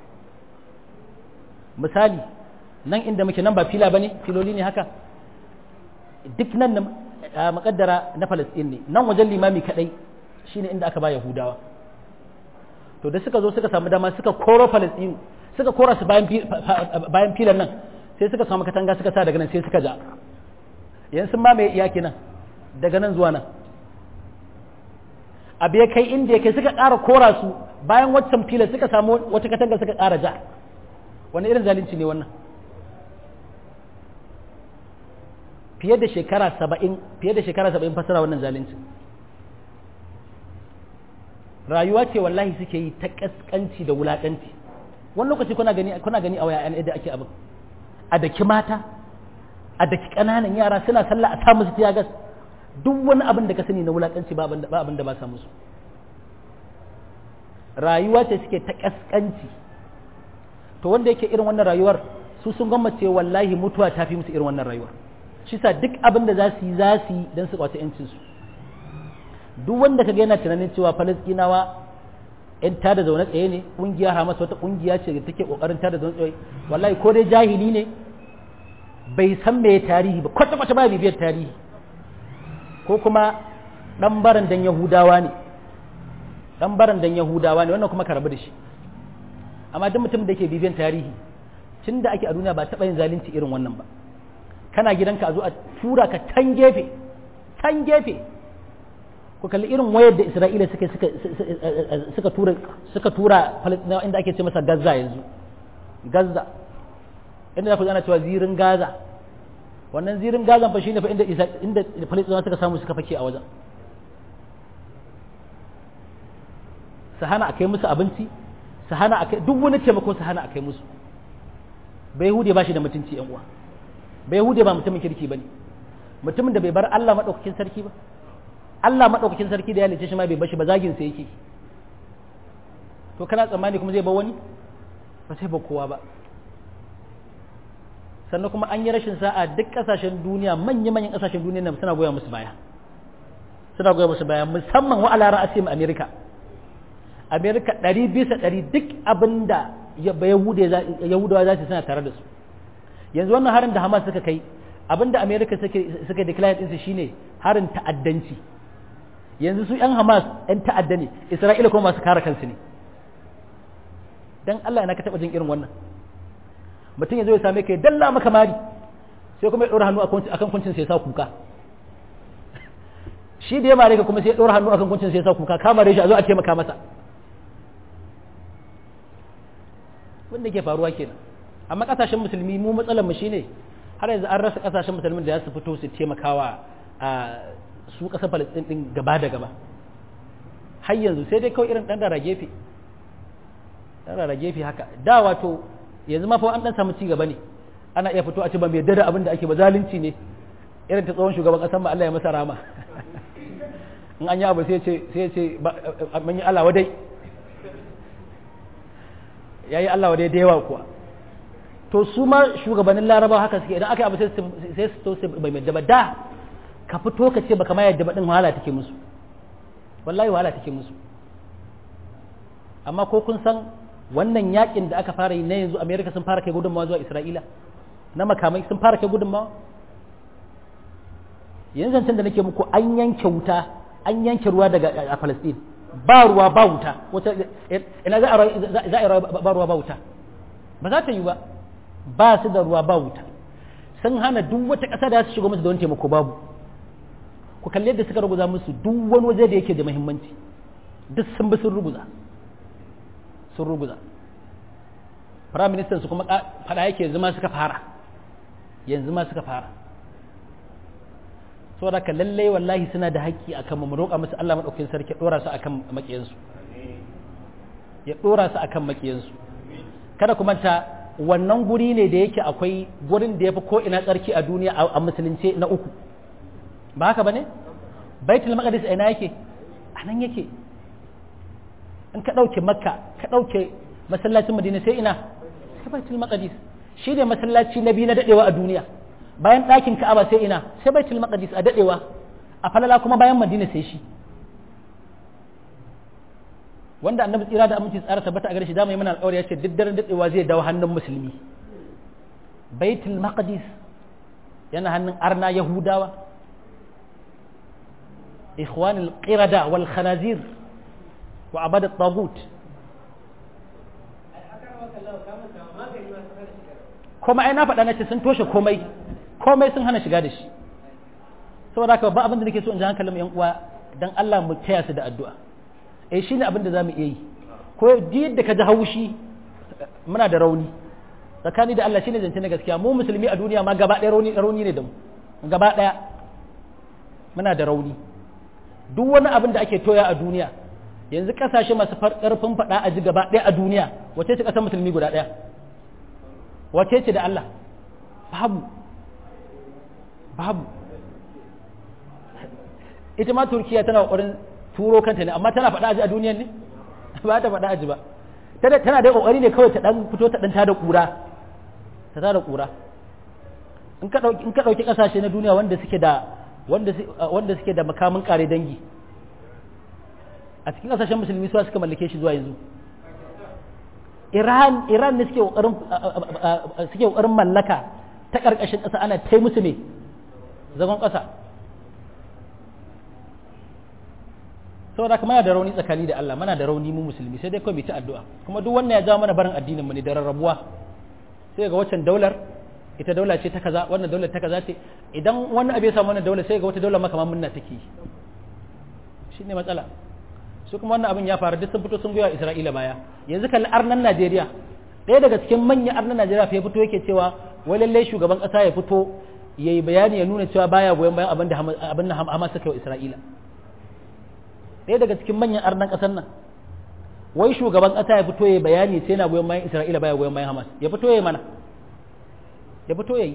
misali nan inda muke nan ba fila bane filoli ne haka duk nan na makaddara na Palestine ne nan wajen limami kadai shine inda aka ba Yahudawa to da suka zo suka samu dama suka koro Palestine suka kora su bayan bayan filan nan sai suka samu katanga suka sa daga nan sai suka ja yanzu sun mamaye iyaki nan daga nan zuwa nan abu ya kai inda ya kai suka ƙara kora su bayan waccan filan suka samu wata katanga suka ƙara ja wani irin zalunci ne wannan fiye da shekara saba'in fiye da shekara saba'in fasara wannan zalunci rayuwa ce wallahi suke yi ta kaskanci da wulakanci wani lokaci kuna gani kuna gani a waya yadda ake abin a daki mata a daki ƙananan yara suna sallah a sa musu tiyagas duk wani abin da ka sani na wulakanci ba abin da ba sa musu rayuwa ce suke ta kaskanci to wanda yake irin wannan rayuwar su sun gwammace wallahi mutuwa ta fi musu irin wannan rayuwar shi sa duk abin da za su yi za su yi don su kwace yancinsu duk wanda ka yana tunanin cewa falastinawa yan tada zaune tsaye ne ƙungiyar hamas wata ƙungiya ce da take ƙoƙarin tada zaune tsaye wallahi ko dai jahili ne bai san me tarihi ba kwata kwata ba bibiyar tarihi ko kuma ɗan baran dan yahudawa ne ɗan baran dan yahudawa ne wannan kuma ka rabu da shi amma duk mutum da ke bibiyar tarihi tun da ake a duniya ba taɓa yin zalunci irin wannan ba kana gidanka a zo a tura ka can gefe can gefe ku kalli irin wayar da isra'ila suka suka suka tura suka tura falastinawa inda ake ce masa gaza yanzu gaza inda ku ana cewa zirin gaza wannan zirin gaza fa shine fa inda inda falastinawa suka samu suka fake a wajen su hana a kai musu abinci su hana a kai duk wani taimako su hana a kai musu bai hude ba shi da mutunci yan uwa bai hude ba mutumin kirki ba ne mutumin da bai bar Allah maɗaukakin sarki ba Allah maɗaukakin sarki da ya lice shi ma bai bashi ba zagin sa yake to kana tsammani kuma zai ba wani ba sai ba kowa ba sannan kuma an yi rashin sa'a duk kasashen duniya manya manyan kasashen duniya nan suna goya musu baya suna goya musu baya musamman wa alara asim america america ɗari bisa ɗari duk abinda yahudawa za su suna tare da su yanzu wannan harin da Hamas suka kai abinda America suke suka declare din su shine harin ta'addanci yanzu su yan Hamas yan ta'adda ne Isra'ila kuma masu kare kansu ne dan Allah ina ka taba jin irin wannan mutum ya zo ya same ka ya dalla maka mari sai kuma ya dora hannu akan kuncin sai ya sa kuka shi da ya mare ka kuma sai ya dora hannu akan kuncin sai ya sa kuka ka mare shi a zo a taimaka masa wanda ke faruwa kenan amma kasashen musulmi mu matsalar mu shine har yanzu an rasa kasashen musulmin da za su fito su taimakawa a su kasar Palestine din gaba da gaba har yanzu sai dai kawai irin dan da gefe dan da gefe haka da wato yanzu ma fa an dan samu ci gaba ne ana iya fito a ce ba mai yarda da abin da ake ba zalunci ne irin ta tsohon shugaban kasan ba Allah ya masa rama in an yi abu sai ce sai ce mun yi Allah wadai yayi Allah wadai da yawa kuwa to su ma shugabannin Laraba haka suke idan aka yi abu sai sai su to bai mai daba da ka fito ka ce baka ma yadda ba din wahala take musu wallahi wahala take musu amma ko kun san wannan yakin da aka fara yi na yanzu America sun fara kai gudunmawa zuwa Isra'ila na makamai sun fara kai gudunmawa yanzu zancen da nake muku an yanke wuta an yanke ruwa daga a Palestine ba ruwa ba wuta wata ina za a yi ba ruwa ba wuta ba za ta yi ba ba su da ruwa ba wuta sun hana duk wata ƙasa da su shiga musu da wani taimako babu ku kalli yadda suka ruguza musu duk wani waje da yake da muhimmanci duk sun bi sun ruguza sun ruguza prime minister su kuma fada yake yanzu ma suka fara yanzu ma suka fara saboda ka lallai wallahi suna da haƙƙi akan mu roƙa musu Allah madaukakin sarki dora su akan makiyansu ya dora su akan makiyansu kada ku manta wannan guri ne da yake akwai gurin da yafi ko ina tsarki a duniya a musulunce na uku ba haka bane baitul maqdis ina yake a nan yake in ka ɗauke makka ka ɗauke masallacin madina sai ina sai baitul maqdis shi ne masallaci na biyu na dadewa a duniya bayan ɗakin ka'aba sai ina sai baitul maqdis a dadewa a falala kuma bayan madina sai shi wanda annabi tsira da aminci tsara tabbata a gare shi da mai mana alƙawari ya ce duk daren dadewa zai dawo hannun musulmi baitul maqdis yana hannun arna yahudawa ikhwanul qirada wal khanazir wa abadat tagut kuma ai na faɗa na ce sun toshe komai komai sun hana shiga da shi saboda haka ba abin da nake so in ji hankalin yan uwa dan Allah mu taya su da addu'a eh shine abin da zamu iya yi ko ji yadda ka ji haushi muna da rauni tsakani da Allah shine zance na gaskiya mu musulmi a duniya ma gaba ɗaya rauni rauni ne da mu gaba ɗaya muna da rauni duk wani abin da ake toya a duniya yanzu kasashe masu karfin faɗa a ji gaba ɗaya a duniya wace ce ƙasar musulmi guda ɗaya wace ce da Allah babu babu ita ma turkiya tana ƙoƙarin turo kanta ne amma tana faɗa aji a duniyan ne ba ta faɗa aji ba tana da ƙoƙari ne kawai ta ɗan fito ta ɗan tada ƙura ta tada ƙura in ka ɗauki ƙasashe na duniya wanda suke da wanda suke da makamin ƙare dangi a cikin kasashen musulmi suwa suka mallake shi zuwa yanzu iran iran ne suke kokarin suke kokarin mallaka ta karkashin kasa ana tai musu ne zagon kasa saboda kuma da rauni tsakani da Allah mana da rauni mu musulmi sai dai kawai mu ta addu'a kuma duk wannan ya jawo mana barin addinin mu ne da rarrabuwa sai ga waccan daular ita daula ce ta kaza wannan daular ta kaza ce idan wani abu ya samu wannan daular sai ga wata daular makaman munna take yi shine matsala su kuma wannan abin ya faru duk sun fito sun goya Isra'ila baya yanzu kalli arnan Najeriya ɗaya daga cikin manyan arnan Najeriya fa ya fito yake cewa wai lallai shugaban ƙasa ya fito ya yi bayani ya nuna cewa baya goyon bayan abin da abin da Hamas suka yi Isra'ila ɗaya daga cikin manyan arnan ƙasar nan wai shugaban ƙasa ya fito ya yi bayani sai yana goyon bayan Isra'ila baya goyon bayan Hamas ya fito ya yi mana ya fito ya yi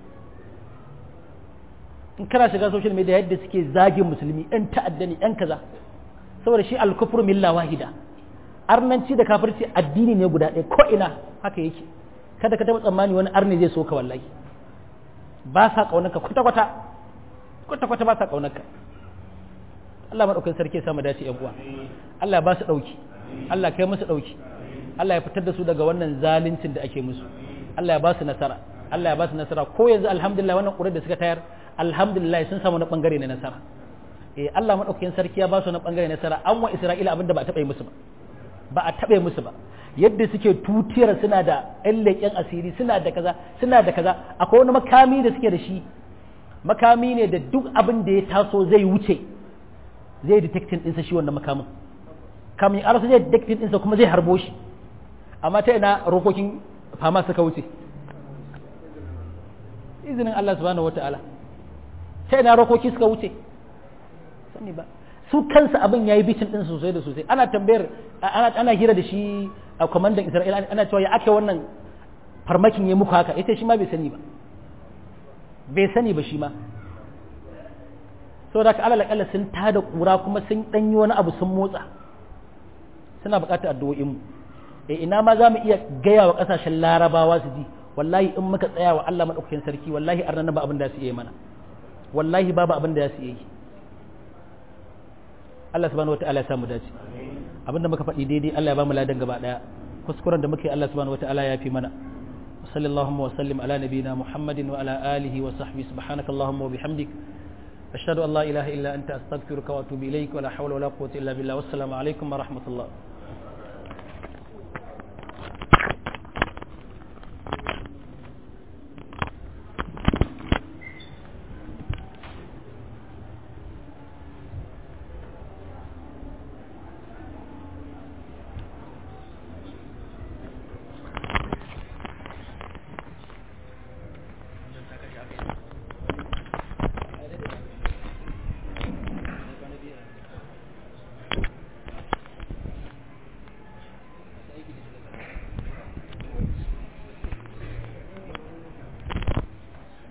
in kana shiga social media yadda suke zagin musulmi yan ta'adda ne yan kaza saboda shi alkufur milla wahida arnanci da kafirci addini ne guda ɗaya ko ina haka yake kada ka taɓa tsammani wani arni zai so ka wallahi ba sa ƙaunarka kwata kwata kwata kwata ba sa ƙaunarka Allah maɗaukin sarki ya samu dace ƴan uwa Allah ba su ɗauki Allah kai musu ɗauki Allah ya fitar da su daga wannan zaluncin da ake musu Allah ya ba su nasara Allah ya ba su nasara ko yanzu alhamdulillah wannan ƙurar da suka tayar alhamdulillah sun samu na ɓangare na nasara eh Allah madaukakin sarki ya ba su na bangare nasara an wa Isra'ila abinda ba a taɓa musu ba ba a taɓa musu ba yadda suke tutiyar suna da ƴan leƙen asiri suna da kaza suna da kaza akwai wani makami da suke da shi makami ne da duk abin da ya taso zai wuce zai detecting ɗinsa shi wannan makamin kamin ya zai detecting ɗinsa kuma zai harbo shi amma ta ina rokokin fama suka wuce izinin Allah subhanahu wataala sai na rokoki suka wuce sani ba su kansa abin yayi bitin din sosai da sosai ana tambayar ana ana hira da shi a kwamandan Isra'ila ana cewa ya ake wannan farmakin ya muku haka ita shi ma bai sani ba bai sani ba shi ma saboda ka alal akalla sun tada kura kuma sun danyi wani abu sun motsa suna buƙatar addu'o'in mu eh ina ma za mu iya gaya wa ƙasashen larabawa su ji wallahi in muka tsaya wa Allah madaukakin sarki wallahi arnan ba abin da su yi mana wallahi babu abin da su yi Allah subhanahu wataala ya samu dace abin da muka faɗi daidai Allah ya ba mu ladan gaba daya kuskuren da muke Allah subhanahu wataala ya fi mana صلى اللهم وسلم على نبينا محمد وعلى آله وصحبه سبحانك اللهم وبحمدك أشهد أن لا إله إلا أنت أستغفرك وأتوب إليك ولا حول ولا قوة إلا بالله والسلام عليكم ورحمة الله